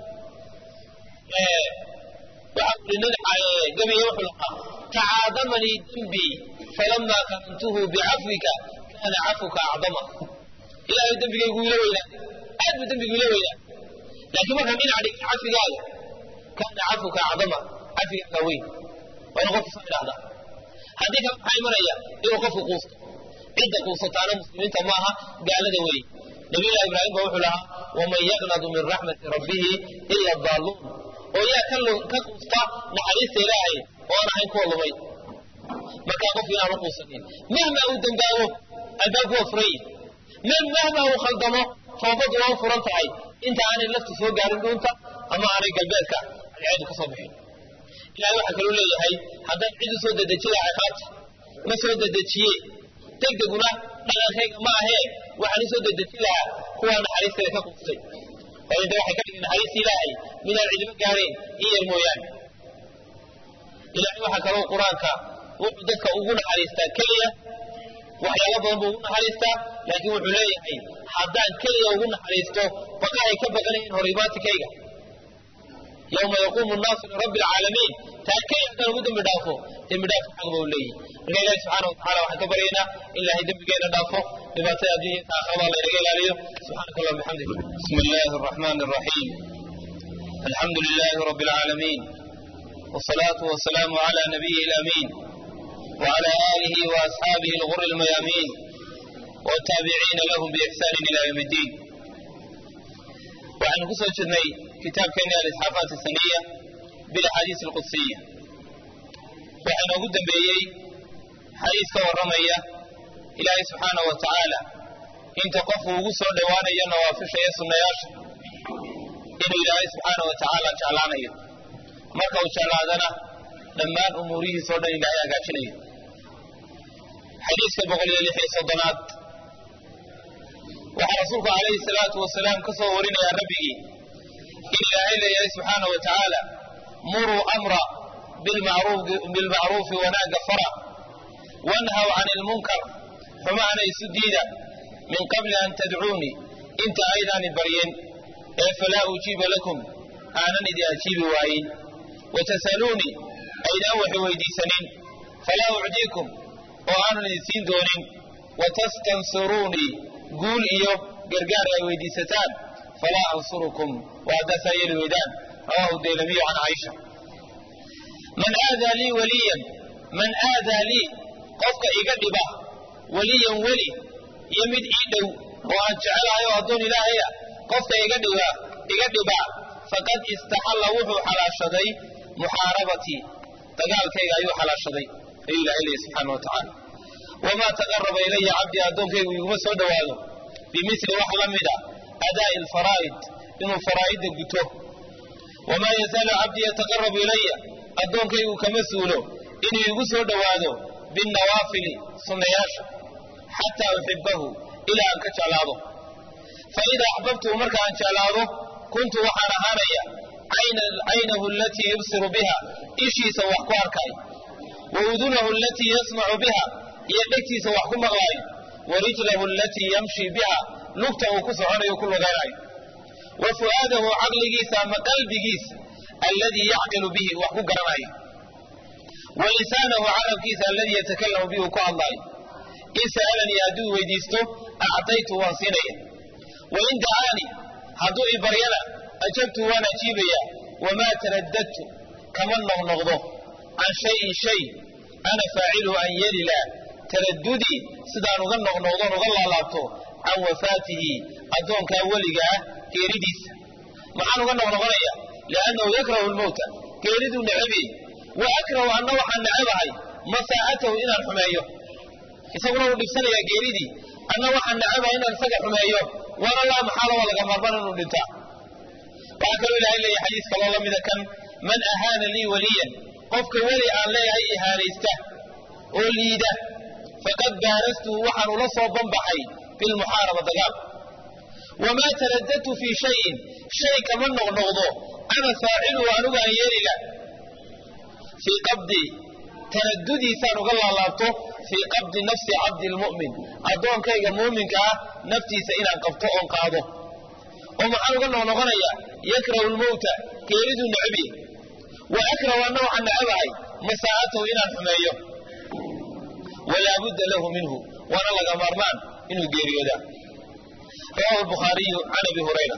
waxaa uri nin gabiye wuxuu lahaa tacaadamanii dembii falamaa karantuhu bicafwika kaana cafuka acdama ilaahay dembigaygu ila weynaaday aad buu dembigu ila weynaaday laakiin markaan dhinac dhigay cafigaaga kaana cafuka acdama cafigaaga weyn waana qofku soo idhahdaa haddii kale maxaa imanaya inuu qofku quusto cidda quusataana muslimiinta maaha gaalada weeye nabiyullahi ibraahim ba wuxuu lahaa waman yaqnadu min raxmati rabbihi ila daaluun oo yaa ka quusta naxariista ilaahay oo aan ahayn kuwa lumay markaa qofku inaanu quusanin mahma uu dembaabo albaabku waa furan yihi mahma uu khaldamo toobaddu waa furan tahay inta aanay laftu soo gaarin dhuunta ama aanay galbeedka alceedu ka soo bixin ilahay waxaa kaluu leeyahay haddaan cid u soo dedeji lahay qaata ma soo dedejiye degdeguna dhaqankayga ma ahee waxaan usoo dedejin lahaa kuwaa naxariisteeda ka quustay waayo de waxay ka dhigeen naxariista ilaahay midaan cidimo gaareen in yar mooyaane ilahay waxaa kaloo qur-aanka wuxuu dadka ugu naxariistaa keliya waxyaalo badan buu ugu naxariistaa laakiin wuxuu leeyahay haddaan keliya ugu naxariisto baqa ay ka baqanayeen horimaatikayga yowma yaquumu nnaasu lirabbi alcaalamiin taa keliya haddaan ugu dembi dhaafo dembi dhaafka xaq ba u leeyihi marka ilahi subxaana watacala waxaan ka baryaynaa in ilaahay dembigeena dhaafo dhibaatada adduunya ta aakhirada laynaga ilaaliyo subxaanaka allah bixamdik bismi illaahi araxmaani araxiim alxamdu lilaahi rabbi alcaalamiin والصلاة والسلام على نبيه الأمين وعلى آله وأصحابه الغر الميامين والتابعين لهم بإحسان إلى يوم الدين وعن قصة جرني كتاب كان الإسحاقات السنية بالأحاديث القدسية وعن أقول بيي حديث كورمية إلهي سبحانه وتعالى إن تقفوا وقصوا دوانا ينوافش يسن ياش إن إلهي سبحانه وتعالى جعلانا marka uu jeclaadana dhammaan umuurihiisao dhan ilaahay hagaajinaya xadiiska boqol iyo lix iyo soddonaad waxaa rasuulku calayhi salaatu wasalaam ka soo warinayaa rabbigii in ilaahay leeyahay subxaana wa tacaala muruu amra bilmacruufi wanaagga fara wanhaw can ilmunkar xumaana isu diida min qabli an tadcuunii inta aydaani baryen ee falaa ujiiba lakum aanan idin ajiibi waayin watasaluunii aydaan wax weydiisanin falaa ucdiikum oo aanan idin siin doonin watastansiruunii guul iyo gargaar ay weydiisataan falaa ansurukum waa haddaasaa yeeli weydaan rawahu daylamiyu can caaisha man aadaa lii waliyan man aadaa lii qofka iga dhiba weliyan weli iyo mid ii dhow oo aan jecelahayo addoon ilaahaya qofka iga dhiba iga dhibaa faqad istaxalla wuxuu xalaashaday muxaarabatii dagaalkayga ayuu xalaashaday ayuu ilahay leeyahy subxaana wa tacaala wamaa taqaraba ilaya cabdii addoonkaygu iguma soo dhowaado bimili wax la mida adaa'i alfaraa'id inuu faraa'idda guto wamaa yazaalu cabdii yataqarabu ilaya addoonkaygu kama suulo inuu igu soo dhowaado binnawaafili sunnayaasha xataa uxibahu ilaa aan ka jeclaado fa idaa axbabtuhu marka aan jeclaado kuntu waxaan ahaanaya caynahu alatii yubsiru biha ishiisa wax ku arkay wa udunahu alatii yasmacu biha iyo dhegtiisa wax ku maqlaayo wa rijlahu alatii yamshi biha lugta uu ku soconayo ku lugaynayo wa fu'aadahu caqligiisa ama qalbigiisa alladii yacqilu bihi wax ku garanayo wa lisaanahu carabkiisa alladii yatakalamu bihi uu ku hadlaayo in sa'alanii hadduu weydiisto actaytu waan siinaya wa in dacaani hadduu i baryana ajabtu waan ajiibaya wamaa taraddadtu kama noqnoqdo can shayin shay ana faaciluhu an yalila taraddudii sidaan uga noqnoqdoon uga laalaabto can wafaatihi addoonkaa weliga ah geeridiisa maxaan uga noqnoqonaya liannahu yakrahu lmowta geeriduu necabiyey wa akrahu anna waxaan necabahay masaa'atahu inaan xumeeyo isaguna wuu dhibsanayaa geeridii anna waxaan necabahay inaan isaga xumeeyo waana laa maxaala waa laga maarmaan inuu dhintaa waxaa kaloo ilahay leeyahay xadiis kaloo la mida kan man ahaana lii waliyan qofka weli aan leeyahay ihaanaysta oo liida faqad baarastuhu waxaan ula soo banbaxay bilmuxaaraba dagaal wamaa taraddadtu fii shayin shay kama noqnoqdo ana faaciluhu anugu aan yeelila fii qabdi taradudiisaan uga laalaabto fii qabdi nafsi cabdi lmu'min addoonkayga muuminka ah naftiisa inaan qabto oon qaado oo maxaan uga noqnoqonayaa yakrahu lmowta geeriduu necabye wa akrahu anna waxaan necabahay masaa'atahu inaan xumeeyo walaa budda lahu minhu waana laga maarmaan inuu geeriyoodaa rawahu lbukhaariyu can abi hurayra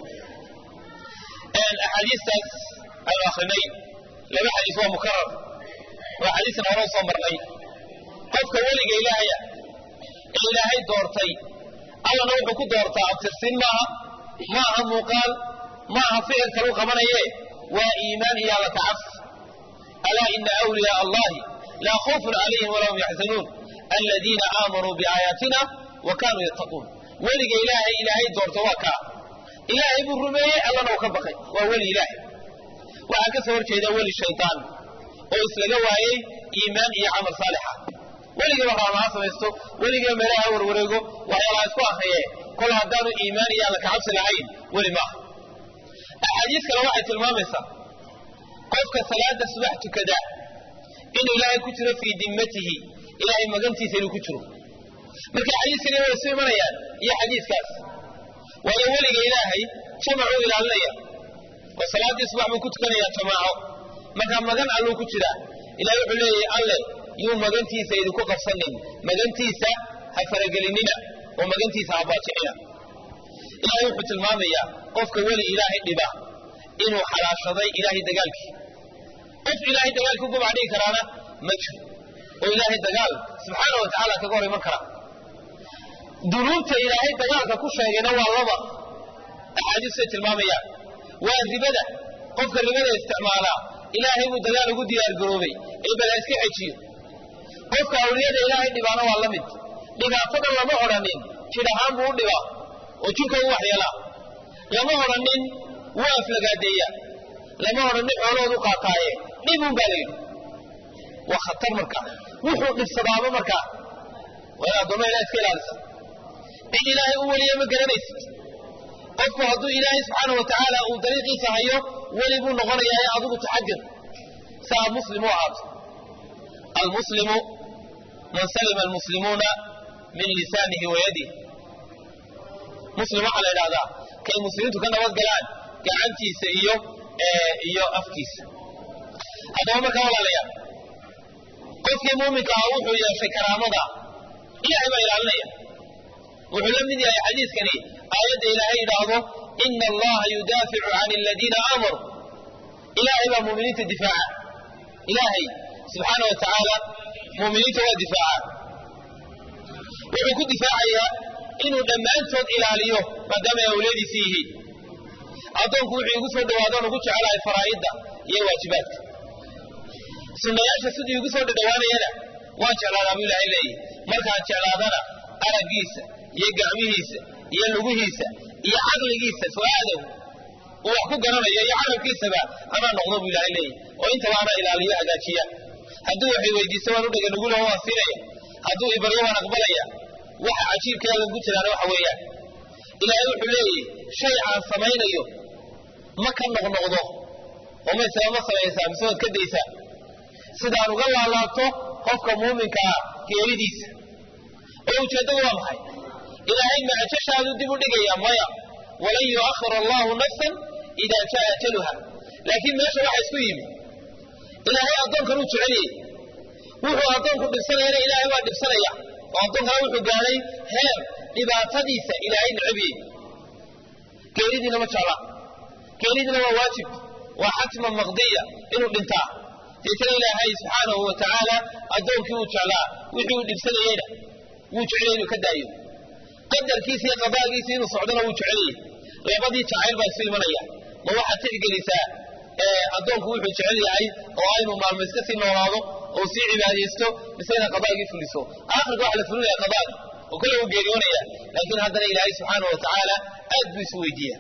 axaadiistaas aynu akrinay laba xadiis waa mukarar waa xadiiskan hore usoo marnay qofka weliga ilaahaya ee ilaahay doortay allana wuxuu ku doortaa abtirsin maaha ma aha muuqaal ma aha ficil kalu qabanaye waa iimaan iyo alla kacabsi alaa ina awliyaa allahi laa khawfun calayhim walaa hum yaxzanuun aladiina aamanuu biaayaatina wa kaanuu yattaquun weliga ilaahay ilaahay doorta waa kaa ilaahay buu rumeeyey allana uu ka baqay waa weli ilaahay waxaa ka soo horjeeda weli shaydaan oo islaga waayey iimaan iyo camal saalixa weligiiba raamaha samaysto weligiiba meelaha warwareego waxyaalaha isku akriye kol haddaanu iimaan iyo alla kacabsi lahayn weli maaha axaadiis kale waxay tilmaamaysaa qofka salaada subax tukada inuu ilaahay ku jiro fii dimmatihi ilaahay magantiisa inuu ku jiro marka xadiiskani way isu imanayaan iyo xadiiskaas waayo weliga ilaahay jamacuu ilaalinaya oo salaaddii subax buu ku tukanayaa jamaaco markaa magan alluu ku jiraa ilahay wuxuu leeyahay alle yuu magantiisa idinku qabsanin magantiisa ha faragelinina oo magantiisa ha baaji'ina ilaahay wuxuu tilmaamayaa qofka weli ilaahay dhiba inuu xalaashaday ilaahay dagaalkii qof ilaahay dagaalkii ugu bacdhigi karaana ma jiro oo ilaahay dagaal subxaana wa tacaala kaga hor iman kara dunuubta ilaahay dagaalka ku sheegayna waa laba axaadiistay tilmaamayaan waa ribada qofka ribada isticmaalaa ilaahay buu dagaal ugu diyaargaroobay ee bal ha iska xejiyo qofka awliyada ilaahay dhibaana waa la mid dhibaatada lama odhanin jidh ahaan buu u dhibaa oo jirka u waxyeelaa lama odhanin wuu aflagaadeeya lama odhanin xoolahoodu qaataaye dhibun baa layidhi waa khatar markaa wuxuu dhibsadaaba markaa waa in addoomma ilaha iska ilaalisa cid ilaahay u weliya ma garanaysid qofku hadduu ilaahay subxaana wa tacaala uu dariiqiisa hayo weli buu noqonayaa ee adigu taxadir saa muslim u ahaato almuslimu man salima almuslimuuna min lisaanihi wa yadihi muslim waxaa la idhahdaa kay muslimiintu ka nabad galaan gacantiisa iyo iyo afkiisa haddaba markaa walaalayaa qofkii muuminka ah wuxuu yeeshay karaamada ilahay baa ilaalinaya wuxuu la mid yahay xadiiskani aayadda ilaahay yidhaahdo ina allaha yudaaficu can aladiina aamaruu ilaahay baa muuminiinta difaaca ilaahay subxaana wa tacaala muuminiinta waa difaaca wuxuu ku difaacayaa inuu dhammaantood ilaaliyo maadaama ay awliyadiisi yihiin addoonku wuxuu igu soo dhawaadoon ugu jecelahay faraa'idda iyo waajibaadka sunnayaasha siduu igu soo dhadhawaanayana waan jeclaadaa buu ilaahay leeyahy markaan jeclaadana araggiisa iyo gacmihiisa iyo lugihiisa iyo caqligiisa fu'aadahu uu wax ku garanayo iyo carabkiisaba anaa noqdo buu ilaahay leeyahy oo intaba anaa ilaaliyo hagaajiya hadduu waxay weydiisto waan u dhaganugula waan siinaya hadduu ibaryo waan aqbalaya waxa cajiibkeedan ku jiraana waxa weeyaan ilaahay wuxuu leeyahy shay aan samaynayo ma ka noqnoqdo oo maysaba ma samaysaa mise waad ka daysaa sidaan uga laalaabto qofka muuminka ah geeridiisa oo ujeeddadu waa maxay ilaahay macjashaadu dib u dhigaya maya walan yu'akhir allahu nafsan idaa jaa ajaluha laakiin meesha waxa isku yimi ilaahay addoonkan uu jeceliyey wuxuu addoonku dhibsanayana ilaahay baa dhibsanaya oo addoonkana wuxuu gaadhay heer dhibaatadiisa ilaahay necabiyey geeridiina ma jecla geeridiina waa waajib waa xatman maqdiya inuu dhintaa deetana ilaahay subxaanahu wa tacaala addoonkii uu jeclaa wixii uu dhibsanayeyna wuu jeceliyey inuu ka daayo qadarkiisa iyo qadaagiisa inuu socdona wuu jeceliyey labadii jacayl baa isu imanaya ma waxaad tixgelisaa addoonku wuxuu jecel yahay oo aynu maalmo iska sii noolaado oo sii cibaadaysto mise inaad qadaagii fuliso aakhirka waxa la fulinaya qadaagi oo kole uu geeriyoonaya laakiin haddana ilaahay subxaana wa tacaala aad buu isu weydiiya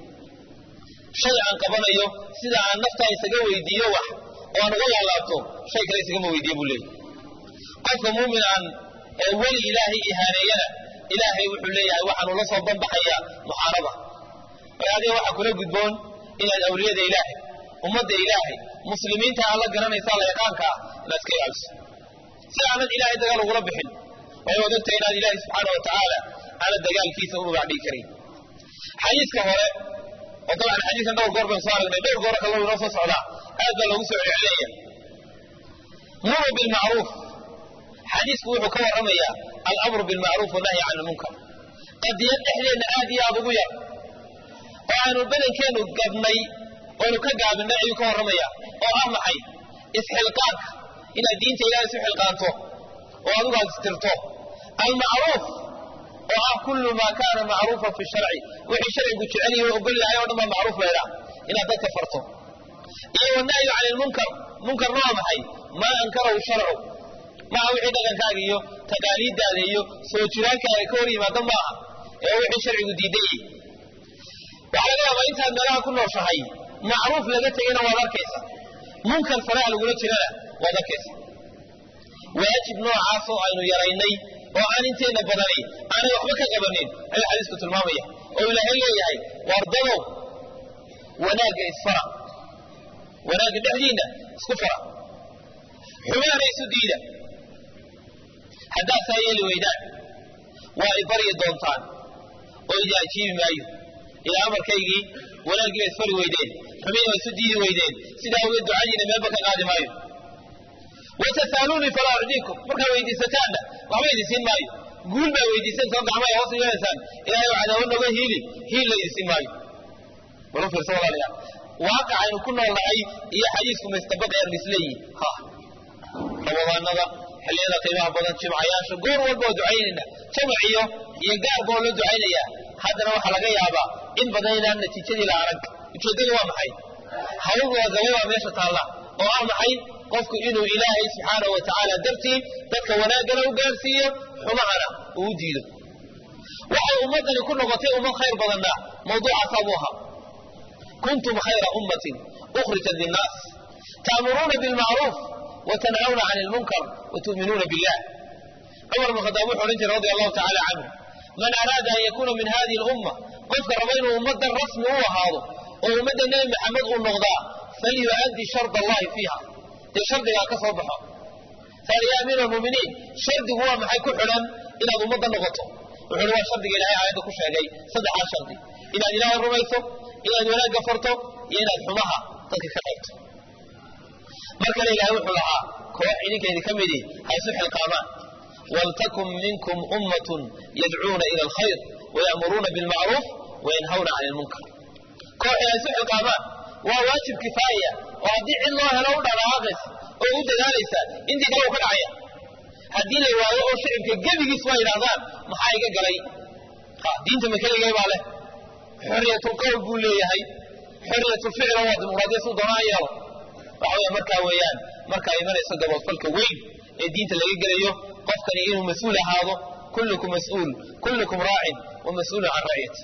shay aan qabanayo sida aan naftaa isaga weydiiyo wax oo aan uga laalaabto shay kale isagama weydiiye buu leeyahy qofka muumin aan weli ilaahay ihaaneeyana ilaahay wuxuu leeyahay waxaanu la soo banbaxayaa muxaaraba marka adiga waxaa kula gudboon inaad awliyada ilaahay ummadda ilaahay muslimiinta aad la garanaysaa la yaqaanka ah inaad iska ilaaliso si aanad ilaahay dagaal ugula bixin way waad ogtahay inaad ilaahay subxaana wa tacaala aanad dagaalkiisa u rugac dhigi karin xadiiska hore oo dabcan xadiiskan dhowr goor baynu soo aragnay dhowr goor kaloo inoo soo socdaa aad baa loogu soo celcelinaya muru bilmacruuf xadiisku wuxuu ka warramayaa alamru bilmacruuf wanahyi can ilmunkar qadiyad dhexdeenna aad iyo aad ugu yar oo aanu badankeennu gabnay oonu ka gaabinay ayuu ka warramaya oo ah maxay isxilqaanka inaad diinta ilahay isu xilqaanto oo adigu aad istirto almacruuf oo ah kullu maa kaana macruufan fi sharci wixii sharcigu jecel yahay ogol yahay oo dhan baa macruuf laydhaa inaad dadka farto iyo wanahyu can ilmunkar munkarna waa maxay maa ankarahu sharcu maaha wixii dhaqankaaga iyo taqaaliiddaada iyo soo jiraankaaga ka hor yimaada maaha ee wixii sharcigu diidan yahay waxaa laga yaabaa intaad meelaha ku nooshahay macruuf laga tegayna waad arkaysa munkar faraha lagula jirana waad arkaysa waajib noocaas oo aynu yaraynay oo aan inteenna badani aanay waxba ka qabanin ayuu xadiisku tilmaamaya oo ilaahay leeyahay wardadow wanaagga isfara wanaagga dhexdiinna isku fara xumaana isu diida haddaad saa yeeli weydaan waa i baryi doontaan oo idi ajiibi maayo ilaa amarkaygii wanaaggii ba isfari weydeen xumiina waa isu diidi weydeen sidaa awgeed ducadiina meelba ka qaadi maayo watasaaluunii falaa ucdiikum markaa weydiisataanna waxba idin siin maayo guul baa weydiisanaysa oo gacmaha hoos yeelaysaan ilaahay waa cadaawad noga hiili hiil la idin siin maayo bal u fiirsa walaalayaal waaqic aynu ku nool nahay iyo xadiisku maistabaqayaan misleeyihin ha ramadaanada xilliyada qiimaha badan jimcayaasha goor walba oo ducaynayna jamac iyo iyo gaarba oo loo ducaynayaa haddana waxaa laga yaabaa in badan inaan natiijadii la arag ujeeddadu waa maxay hawl wadagabay baa meesha taalla oo ah maxay qofku inuu ilaahay subxaanahu wa tacaala dartii dadka wanaaggana u gaarsiiyo xumahana uu u diido waxay ummaddani ku noqotay ummad khayr badanna mawduucaasaa buu ahaa kuntum khayra ummatin ukhrijat linnaas ta'muruuna bilmacruuf watanhawna can ilmunkar watu'minuuna billah cumar bn khadaab wuxuu odhan jiray radi allahu tacala canhu man araada an yakuuna min hadihi lumma qofka raba inuu ummaddan rasmi u ahaado oo ummadda nebi maxamed uu noqdaa falyu'addi shard allahi fiiha dee shardigaa ka soo baxo faal ya amiira almuuminiin shardigu waa maxay ku xidhan inaad ummadda noqoto wuxuuhi waa shardiga ilahay aayadda ku sheegay saddexaas shardi inaad ilaahay rumayso inaad wanaagga farto iyo inaad xumaha dadka ka qaybto mar kale ilahay wuxuu lahaa koox idinkeedi ka midii ha isu xilqaamaan waltakun minkum ummatun yadcuuna ila alkhayr waya'muruuna bilmacruuf wayanhawna cani lmunkar koox inay isu xilqaamaan waa waajib kifaaya oo haddii cid loo helo u dhaqaaqaysa oo u dadaalaysa intii kale u ka dhacaya haddii la waayo oo shicibka gebigiis waa yidhahdaan maxaa iga galay diinta makeligay baa leh xoriyatulqowl buu leeyahay xoriyatulficla waa dimuqraadiya suu doonaa yeelo waxa weya markaa weeyaan markaa imanayso gaboodfalka weyn ee diinta laga gelayo qofkani inuu mas-uul ahaado kullukum mas-uul kullukum raacin wa mas-uulun can ra'yati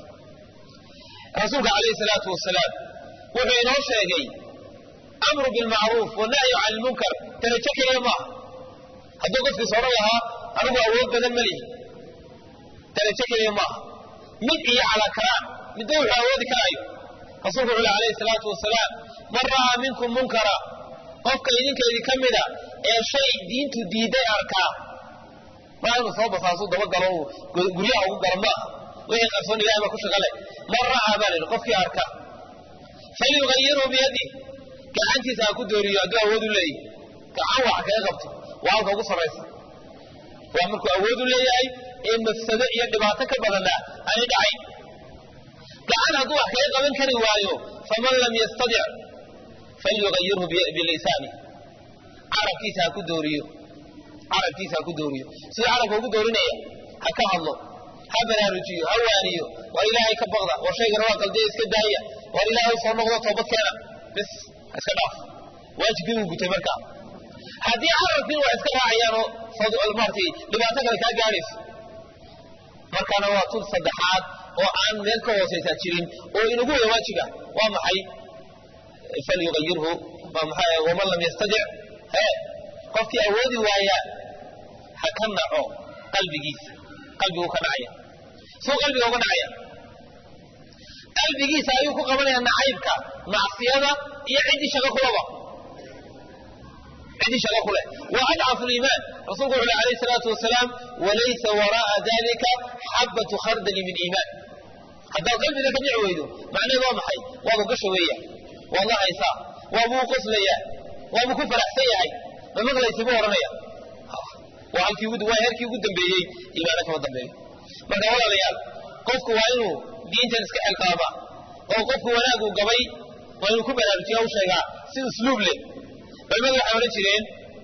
rasuulka calayhi salaatu wasalaam wuxuu inoo sheegay amru bilmacruuf wanahyu can ilmunkar darajo keliya maaha hadduu qofkiis odhan lahaa anigu awood badan ma lihi darajo keliya maaha mid iyo calaa karaan midba wuxuu awoodi karaayo rasuulku wuxuu alayhi salaatu wasalaam man ra'aa minkum munkara qofka idinkeedii ka mida ee shay diintu diiday arkaa maa inuu soo basaasuu dabagalo uu guryaha ugu galo maaha wixii qarsoon ilahay baa ku shaqale man ra'aa baa la yidhi qofkii arka falyugayiruu biyadih gacantiisa ha ku dooriyo hadduu awood u leeyahy gacan wax kaga qabto waa halka ugu sarraysa waa markuu awood u leeyahay ee mafsado iyo dhibaato ka badanna aanay dhacayn gacan hadduu wax kaga qaban kari waayo faman lam yastadic falyugayirhu bilisaani carabkiisa ha ku dooriyo carabkiisa ha ku dooriyo siduu carabka ugu doorinaya ha ka hadlo ha baraarujiyo ha waaniyo war ilaahay ka baqda war shaygana waa qaldiya iska daaya war ilaahay soo noqdo toobad keena bis ha iska dhaaf waajibkii uu gutay markaa haddii carabkiin wax iska raacayaanoo maartay dhibaato kale kaa gaadhayso markaana waa tun saddexaad oo aan meel ka hoosaysaa jirin oo inagu wada waajiba waa maxay falyugayirhu waman lam yastadic he qofkii awoodi waaya ha ka naco qalbigiisa qalbigu ka dhacaya suu qalbiga uga dhacaya qalbigiisa ayuu ku qabanaya nacaybka macsiyada iyo ciddii shaqo kulaba ciddii shaqo ku leh waa adcafu liimaan rasuulku wuxu uhi alayh salaatu wasalaam walaysa wara'a dalika xabatu khardali min iimaan haddaad qalbiga ka dhici weydo macnaheed waa maxay waaba gasha weeya waad la haysaa waabuu qoslayaa waabuu ku faraxsan yahay ma maqlaysi buu odhanaya waa halkii waa heerkii ugu dambeeyey iimaana kama dambeeyo marka walaalayaal qofku waa inuu diintan iska xilqaama oo qofku wanaagu gabay waa inuu ku baraarujiya u sheegaa si usluub leh culimadu waxay odhan jireen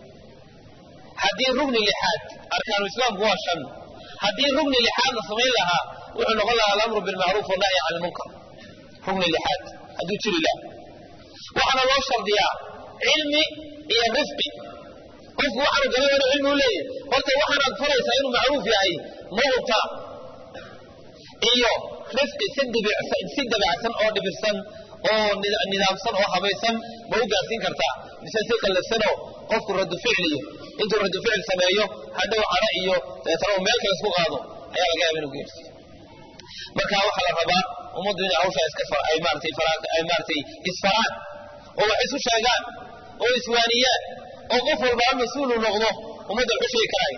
haddii rugni lixaad arkaanu islaamku waa shan haddii rugni lixaad la samayn lahaa wuxuu noqon lahaa alamru bilmacruuf wannahyi can ilmunkar rugni lixaad hadduu jiri laha waxaana loo shardiyaa cilmi iyo rifqi qofku waxaanu galay inuu cilmi u leeyahy horta waxaanaad faraysaa inuu macruuf yahay ma hubtaa iyo rifqi si dabacsan oo dhibirsan oo nidaamsan oo habaysan ma u gaarsiin kartaa mise si qallafsanoo qofku radu ficliyo intuu radu ficil sameeyo hadhow cadho iyo deetana uu meel kale isku qaado ayaa laga yaaba inuu geersiiyo marka waxaa la rabaa ummaddu inay hawshaa iska ay maaratay ay maaratay isfaraan oo wax isu sheegaan oo iswaaniyaan oo qof walbaa mas-uulu noqdo ummadda waxu sheegi karaayo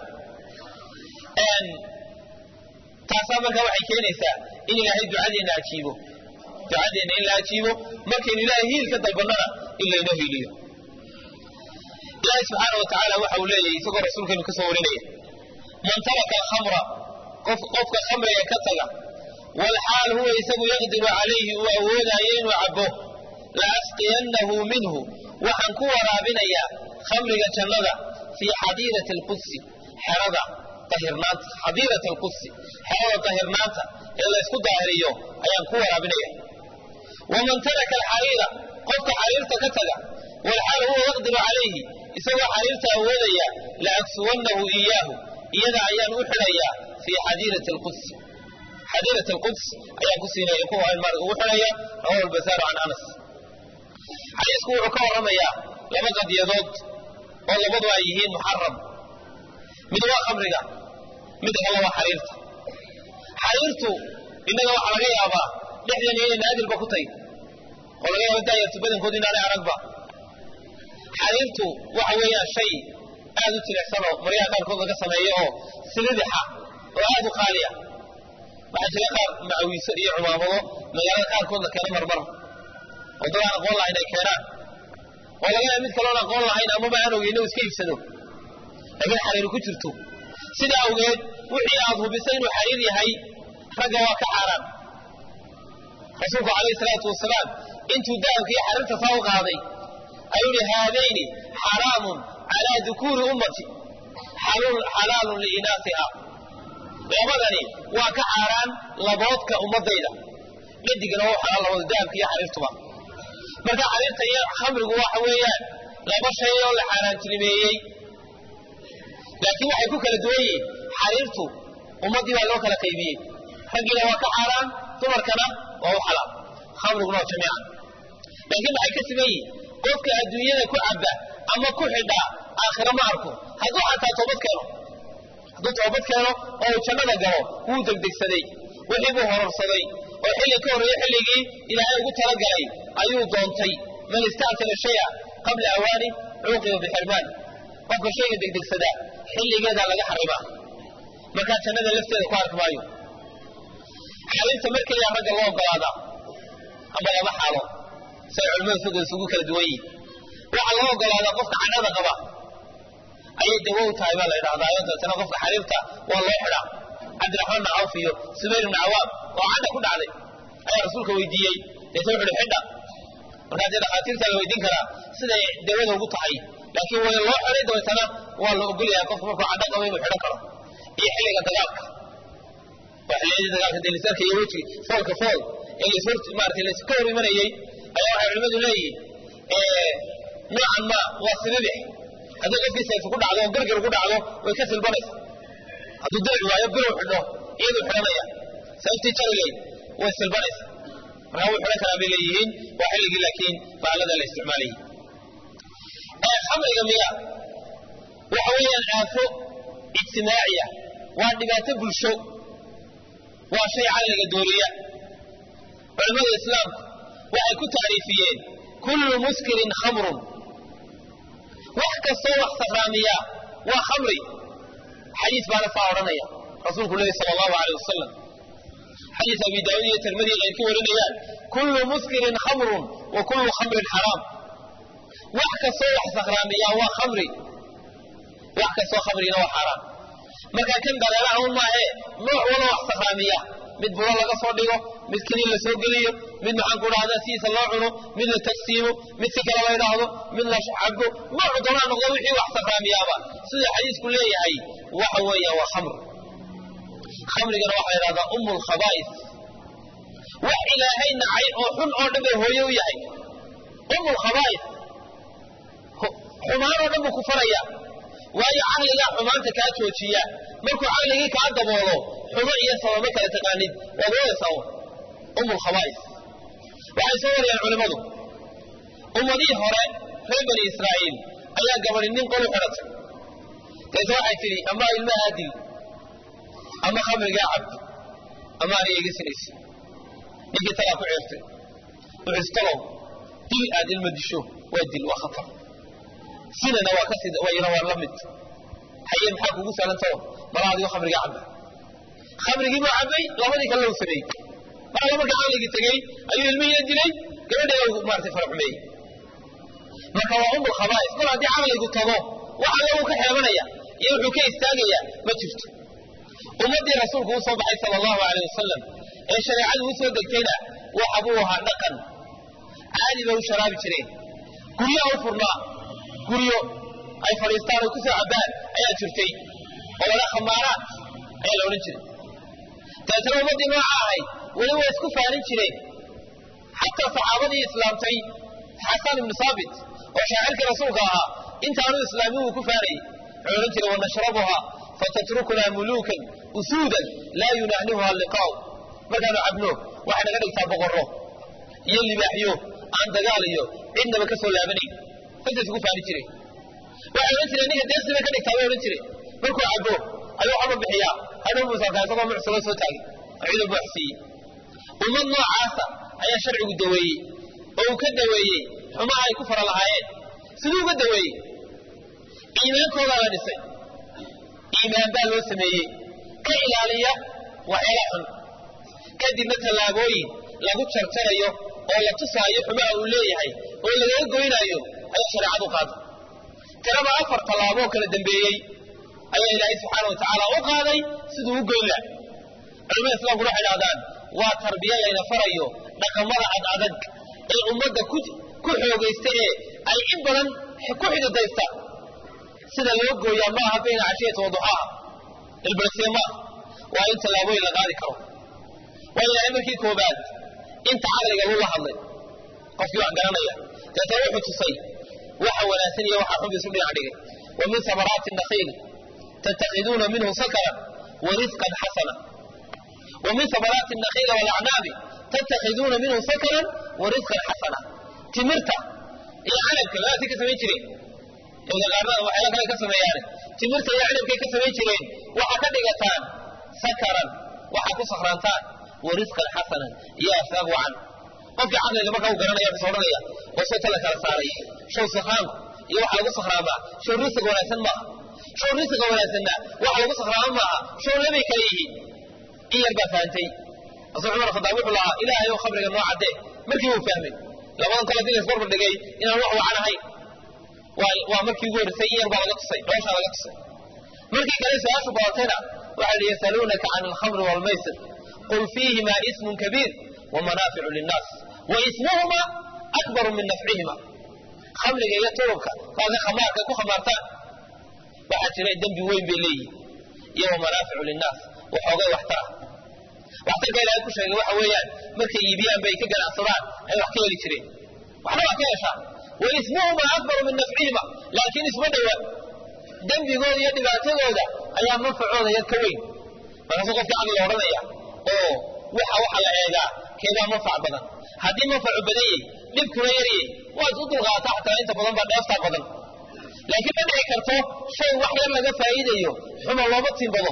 taasaa markaa waxay keenaysaa in ilaahay ducadeenna ajiibo ducadeenna in la ajiibo markaynu ilaahay hiil ka dalbannana in laynoo hiiliyo ilaahay subxaana wa tacaala waxa uu leeyahy isagoo rasuulkeenu ka soo warinaya man taraka alkhamra qof qofka khamriga ka taga walxaal huwa isagu yaqdiru calayhi uu awoodaayo inuu cabo la asqiyannahu minhu waxaan ku waraabinayaa khamriga jannada fii xadiirati alqudsi xerada ahirnaanta xadiirati alqudsi xerada dahirnaanta ee laysku daahiriyo ayaan ku waraabinaya waman taraka alxariira qofka xariirta ka taga walxaal huwa yaqdiru calayhi isagoo xariirta awoodaya la aksuwannahu iyaahu iyada ayaan u xidhayaa fii xadiirati alqudsi xadiirati alquds ayaan ku siinaya ugu xidhaya rawahu albasaaru can anas xadiisku wuxuu ka warramayaa laba qadiyadood oo labadu ay yihiin muxaram mid waa khamriga mid kale waa xariirta xariirtu innaga waxaa laga yaabaa dhexdeena inay naadirba ku tahy oo laga yaaba daayartu badankoodu inaanay aragba xariirtu waxa weeyaan shay aad u jilicsanoo maryaha qaarkood laga sameeyo oo silidixa oo aad u qaaliya waxaa jira qaar macawiiso iyo cumaamado magaalada qaarkood la keeno marmar oo dad aan aqoon lahayn ay keenaan oo laga yaaba mid kaloon aqoon lahayn amaba aan ogeyno iska iibsado laakiin xariir ku jirto sidaa awgeed wixii aad hubisay inuu xariir yahay ragga waa ka xaaraan rasuulku calayhi salaatu wasalaam intuu dahabka iyo xariirta saa u qaaday ayuu yihi haadayni xaraamun calaa dukuuri ummati xalaalun liinaasiha labadani waa ka xaaraan laboodka ummadayda dhadigana waa xalaal labada dahabka iyo xariirtuba marka xariirta iyo khamrigu waxa weeyaan laba shay oo la xaaraantinimeeyey laakiin waxay ku kala duwan yihiin xariirtu ummaddii baa loo kala qaybiyey raggiina waa ka xaaraan dumarkana waa u xalaal khamriguna waa jamiican laakiin maxay ka siman yihin qofka adduunyada ku cabba ama ku xidha aakhira ma arko hadduu xataa toobad keeno hadduu toobad keeno oo uu jannada galo wuu degdegsaday wixii buu hororsaday oo xilli ka horreeye xilligii ilaahay ugu talagalay ayuu doontay man istactala shaya qabla awaani cuuqiba bixirmaan qofka shayga degdegsadaa xilligeedaa laga xarimaa markaa jannada lafteeda ku arki maayo xariirta markeliyaa ragga loo ogolaadaa ama lama xaalo say culimmada fiqi isugu kala duwan yihin waxaa loo ogolaadaa qofka cadhada qaba ayay dawo u tahay baa la yidhahdaa oo dabeetana qofka xariirta waa loo xidhaa cabdiraxmaan bn cawf iyo subayr ibn cawaam oo cadha ku dhacday ayaa rasuulka weydiiyey deeta wuxu uhi xidha markaasee dhakhaatiirta la weydiin karaa siday dawada ugu tahay laakiin way loo xidhay dabeetana waa la ogolyahay qofku markuu cadho qabo inuu xidhan karo iyo xilliga dagaalka waa xilliyadii dagaalka delisarka iyo weji foolka fool ee lasor maarata layska hor imanayey ayaa waxay culimmadu leeyihiin noocan ma waa sibibix haddii qofkii sayfu ku dhacdo oo gargar ku dhacdo way ka silbanaysa hadduu darici waayo bilow xidho iyaduu xidhanaya sababtii jarilayd way silbanaysa markaa wuu xidhan karaa bay leeyihiin waa xilligii laakiin baalada la isticmaalayay khamriga miya waxa weeyaan aafo ijtimaaciya waa dhibaato bulsho waa shay caqliga dooriya culimmada islaamku waxay ku tacriifiyeen kullu muskirin khamrun wax kastoo wax sakraamiya waa khamri xadiis baana saa odhanaya rasuulku lehi sala allahu aleyh wasalam xadiis abi daawud iyo tirmidi ay ka warinayaan kullu muskirin khamrun wa kullu khamrin xaraam wax kastoo wax sakraamiya waa khamri wax kastoo khamrina waa xaaraam marka kan dareeraha un maahee nooc wala wax sakraamiya mid bulo laga soo dhigo mid keliya la soo geliyo mid maxaan ku dhahdaa sidiisa loo cuno mid la tagsiimo mid si kale la ydhaahdo mid la cabo noocu doonaa noqdo wixii wax sakraamiyaaba sida xadiisku leeyahay waxa weeyaan waa khamr khamrigana waxaa la yidhahdaa umu lkhabaa'is wax ilaahay nacay oo xun oo dhan bay hooye u yahay umu lkhabaa'is xumaan oo dhan buu ku faraya waayo caqligaa xumaanta kaa joojiya markuu caqligii kaa daboolo xumo iyo sababo kala taqaanid waad wadaysaa umu lkhabaa'is waxay soo wariyeen culimmadu ummadihii hore reer bani israa'iil ayaa gabadhi nin qol u xidhatay deeta waxay tidhi ama ilmahaa dil ama khamrigaa cab ama aniga iga sinaysa ninkii talaa ku ceertay wuxuu istalow dil aad ilma disho waa dil waa khatar sinana waa ka sida wayna waa la mid haye maxaa kugu saalantaho mala adigo khamrigaa cabba khamrigii buu cabbay labadii kale lagu sameeyey mar alla marka caqligii tegey ayuu ilmihiina dilay gabadheeda maarata faraxumeeyey marka waa umu lkhabaa'is mar haddii caqligu tago wax alla uu ka xeebanaya iyo wuxuu ka istaagayaa ma jirto ummaddii rasuulku u soo baxay sala allahu aleyh wasalam ee shareecadu u soo degtayna waxa buu ahaa dhaqan caadi bay u sharaabi jireen guryaha u furnaa guryo ay fadhiistaan oo ku soo cabbaan ayaa jirtay oo wala khamaaraat ayaa la odhan jiray dabeetana ummaddii nooca ahayd weli way isku faanin jireen xataa saxaabadii islaamtay xasan ibnu saabit oo shaacirkii rasuulka ahaa intaanu islaamin wuu ku faanayey wuxuu odhan jiray wanashrabuha fatatrukunaa muluukan usuudan laa yunahnihuha liqaa'u markaanu cabno waxay naga dhigtaa boqorro iyo libaaxyo aan dagaal iyo cidnaba ka soo laabanayn intaas ugu faani jireen waxay odhan jireen ninka deeqsiba ka dhigtaa bay odhan jireen markuu cabbo ayuu xaba bixiyaa hadhow muusarkaa isagoo mucsugoo soo taagay ciidan buu waxsiiyey ummad noocaasa ayaa sharcigu daweeyey oo uu ka daweeyey xumaha ay ku fara lahaayeen siduu uga daweeyey iimaankoodaa la dhisay iimaan baa loo sameeyey ka ilaaliya waxyaala xun kadibna tallaabooyin lagu jarjarayo oo la tusaayo xumaha uu leeyahay oo lagaga goynaayo ayaa shareecadu qaaday tiraba afar tallaaboo kala dambeeyey ayaa ilaahay subxaana wa tacaala u qaaday siduu u goyn laha culimada islamkuna waxay dhahdaan waa tarbiya layna farayo dhaqamada ad adag ee ummadda ku xoogaysta ee ay in badan ku xididaysta sida loo gooyaa ma aha bayna cashiyati wa duxaaha ilbarsiya ma aha waa in tallaabooyin la qaadi karo waa ilaahay markii koobaad inta caqliga lula hadlay qofkii wax garanaya deetana wuxuu tusay waxa wanaagsan iyo waxa xun isu dhinac dhigay wa min samaraati nakhiil tattakhiduuna minhu sakaran wa risqan xasana wa min samaraati nakhiila walacnaabi tattakhiduuna minhu sakaran wa risqan xasana timirta iyo canabka labadaasay ka samayn jireen ibda qaarnada waxyaala kale ka sameeyaane timirta iyo canabkay ka samayn jireen waxaa ka dhigataan sakaran waxaa ku sakhraantaan wa risqan xasanan iyo arsaaq wacan qofkii caqliga marka u garanaya wuxuu odhanaya oo sota la kala saaray show sakhraanku iyo waxa lagu sakhraamaa show risiq wanaagsan maaha show risiqa wanaagsanna waxa lagu sakhraama maaha show labay kala yihiin in yar baa fahantay rasul cumar khadaab wuxuu lahaa ilaahay oo khamriga noo caddee markii uu fahmay labadan kale hadii laisbarbar dhigay inaan wax wacan ahayn waa markii ugu horreysay in yar baa laga tusay dhooshaa laga tusay markii kale su-aashu badatayna waxay hi yasaluunaka can alkhamri waalmaysir qul fiihima ismun kabiir wamanaaficu linnaas wa ismuhuma akbaru min nafcihima khamriga iyo turubka baaga khamaarka ku khamaartaan waxaa jira dembi weyn bay leeyihin iyo wamanaaficu linnaas waxoogay waxtara waxtarka ilaahay ku sheegay waxa weeyaan markay iibiyaan bay ka ganacsadaan ay wax ka heli jireen waxna waa ka heshaa wa ismuhuma akbaru min nafcihima laakiin isma dhowa dembigooda iyo dhibaatadooda ayaa manfacooda yar ka weyn markaasuu qofkii caqliga odhanaya oo waxa waxa la eegaa keebaa manfac badan haddii manfacu badan yahy dhibkuna yaryay waad u dulqaata xataa inta badan baa dheeftaa badan laakiin ma dhici karto shay wax yar laga faa'iidayo xuma looma tiimbado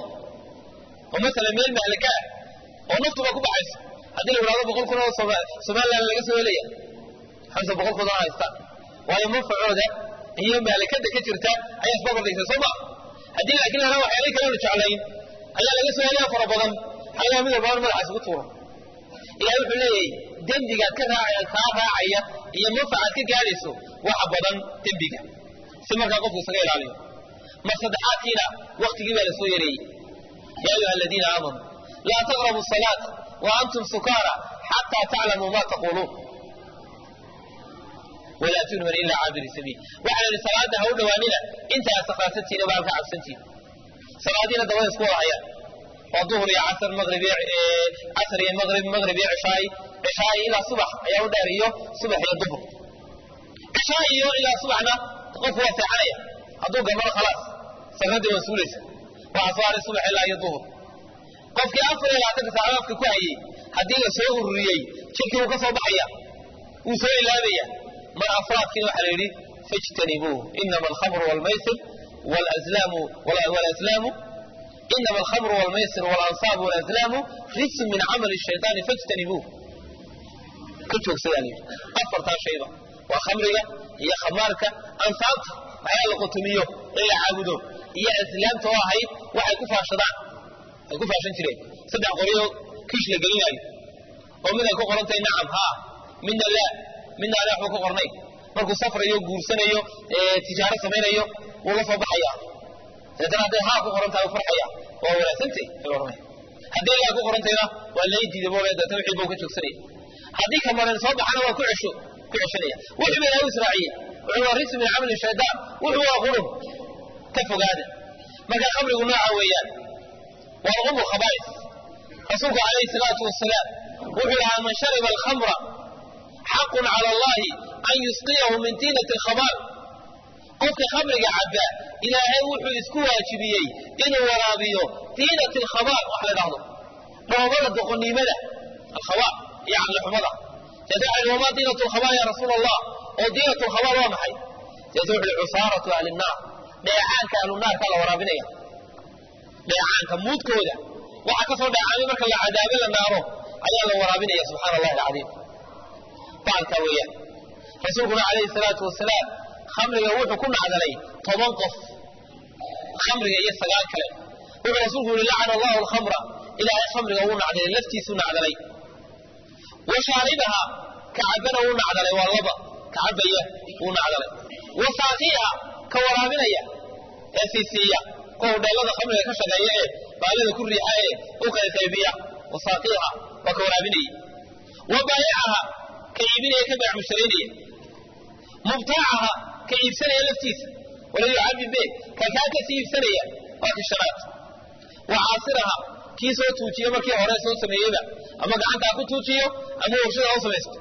oo masalan meel mahlika ah oo naftuba ku baxayso haddii la yidhahdo boqol kun oo somaliland laga soo helaya xamsa boqol kun oo haysta waayo manfacooda iyo maalikada ka jirta ayaa isbabardhigtay soo maa haddii laakiin lana waxyaalay kaleenu jeclayn ayaa laga soo helaya fara badan xagaa mid walbaan madaxaas ugu tuuro ilahay wuxuu leeyahay dembigaad ka raaca kaa raacaya iyo manfacaad ka gaadhayso waxa badan dembiga si markaa qofku isaga ilaaliyo mar saddexaadkiina waktigii baa la soo yareeyey yaa ayuha aladiina aamanuu laa taqrabu salaata wa antum sukaara xataa taclamuu ma taquluun walaa tunman ilaa caabiri sabiil waxaa la yidhi salaada ha u dhowaanina intaa sakhaasantiina baa halka cabsantiin salaadiina dabada isku wada hayaan waa duhur iyo casr maqrib casr iyo maqrib maqrib iyo cishaay cishaay ilaa subax ayaa u dheer iyo subax iyo duhur cishaay iyo ilaa subaxna qofku waa seexanaya hadduu gambaro khalaas sarradii waa suulaysa waxaa soo haray subax ilaa iyo duhur qofkii afar iyo labaatanka saacadoodka ku hayey haddii la soo ururiyey jirkii wuu ka soo baxaya wuu soo ilaabaya mar afraadkiina waxaa la yidhi fajtanibuu inama alkhamru waalmaysir walaslaamu walaslaamu inama alkhamru waalmaysir waalansaab walaslaamu rijsun min camali shaytaani fajtanibuu ka joogsadaa la yidhi afartaa shayba waa khamriga iyo khamaarka ansaabta waxyaa la qutumiyo in la caabudo iyo aslaamta oo ahayd waxay ku faashadaan ay ku faashan jireen saddex qoryo kiish la gelinaayo oo mid ay ku qorantahay nacam haa midna laa midna aan waxba ku qornayn markuu safrayo guursanayo tijaaro samaynayo wuu la soo baxaya deetana hadday haa ku qoran tahay u farxaya waa wanaagsantay ayuu odhanaya haddii laa ku qorantayna waa lay diiday buu leeyahay deetana wixii buu ka joogsanaya haddii kamaran soo baxana waa ku cesho ku ceshanaya wixii baa ilaahay israaciyey wuxuu waa rijsu min camali shaydaan wuxuu waa qurub ka fogaada marka khamrigu nooca weeyaan waa umu khabaa'is rasuulku calayhi salaatu wasalaam wuxuu lahaa man shariba alkhamra xaqun cala allahi an yusqiyahu min tiinati alkhabaal qofka khamriga cabaa ilaahay wuxuu isku waajibiyey inuu waraabiyo tiinati alkhabaal wax la dhahdo dhoobada doqoniimada alkhabaal iyo caqlixumada deeta waxa wamaa diinatu alkhabaal ya rasuul allah oo diinatu alkhabaal waa maxay deeta wuxu uhi cusaaratu ahli nnaar dheecaanka ahlu naarkaa la waraabinaya dheecaanka muudkooda waxa ka soo dhacaamay marka la cadaabe la naaro ayaa la waraabinaya subxaana allahi alcadiim baalkaa weeyaan rasuulkuna calayhi salaatu wasalaam khamriga wuxuu ku nacdalay toban qof khamriga iyo sagaal kale wuxuu rasuulku yihi lacana allahu alkhamra ilaahay khamriga wuu nacdalay laftiisuu nacdalay wa shaaribaha kacabana wuu nacdalay waa laba kacabaya wuu nacdalay wa saaqiiha ka waraabinaya ee siisiiya kuwa hudheelada khamriga ka shaqeeya ee baalida ku riixa ee u qaybqaybiya wa saaqiiha waa ka waraabinaya wa baayicaha ka iibinaya ka beec musharaynaya mubtaacaha ka iibsanaya laftiisa walayu cabdi be ka kaa kasii iibsanaya waa ki shanaad wa caasiraha kii soo tuujiye markii hore soo sameeyeyba ama gacantaa ku tuujiyo ama warshada u samaysto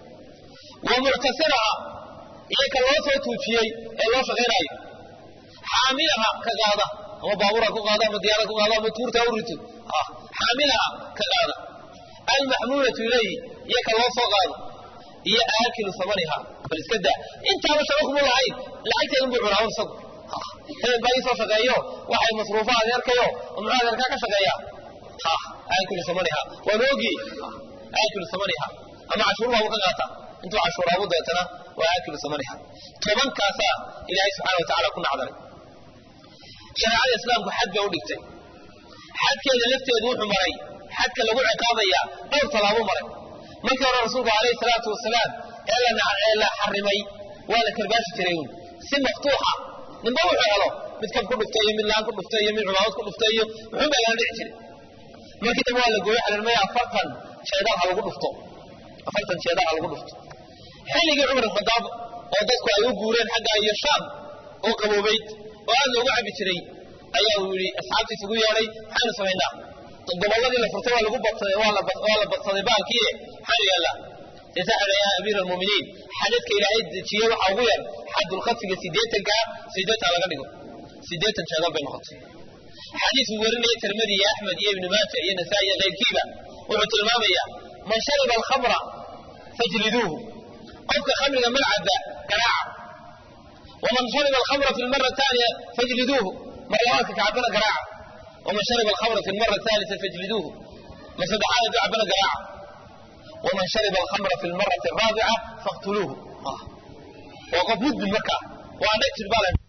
wa muctasiraha iyo ka loo soo tuujiyey ee loo shaqaynaayo xaamilaha ka qaada ama baabura ku qaado ama diyaara ku qaado ama tuurta u rito xaamilaha ka qaada almaxmuulatu ilayhi iyo ka loo soo qaado iyo aakilu samaniha bal iska daa intaaba shaba kuma lahayn lacagteedun buu cunaa isagu hebel baa ii soo shaqeeyo waxay masruufa adeerkayo oo muxuu adeerkaa ka shaqeeyaa ha aakilu samaniha waan oogi aakilu samaniha ama cashuur baabu ka qaata intuu cashuuraabu deetana waa aakilu samaniha tobankaasaa ilaahay subxana wa tacala ku nacdalay shareecada islaamku xad bay u dhigtay xadkeeda lafteedu wuxuu maray xadka lagu ciqaabayaa dhowr tallaabo maray markii hore rasuulku alayhi salaatu wasalaam ee la xarimay waa la karbaashi jiray un si maftuuxa ninba wuxuu helo mid kab ku dhuftay iyo mid laan ku dhuftay iyo mid cumaamad ku dhuftay iyo wuxuun baa lala dhici jiray markii dambe waa la gooyo xarirmaya afartan jeedal ha lagu dhufto afartan jeedal ha lagu dhufto xilligii cumar khadaab oo dadku ay u guureen xagga iyo shaam oo qaboobayd oo aad loogu cabi jiray ayaa uu yidhi asxaabtiis ugu yeedhay maxaynu samaynaa gobolladii la furtay waa lagu badsaday waa la badsaday baalkii maxaanu yaallaa isaxada yaa amiir almuuminiin xadadka ilaahay dejiyey waxaa ugu yar xadulkhadfiga sideetankaa sideetan laga dhigo sideetan jeedal bay noqotay xadiisku warinaya tirmidi iyo axmed iyo ibnu maaja iyo nasaa-i iyo keyrkiiba wuxuu tilmaamayaa man shariba alkhamra fajliduuhu qofka khamriga malcaba garaaca waman shariba alkhamra fi lmara taaniya fajliduuhu mar labaadka kacabana garaaca waman shariba alkhamra fi lmara thalita fajliduuhu mar saddexaad hadduu cabana garaaca waman shariba alkhamra fi lmarati araabica faqtuluuhu waa qof mudmin markaa waa dheg jir baa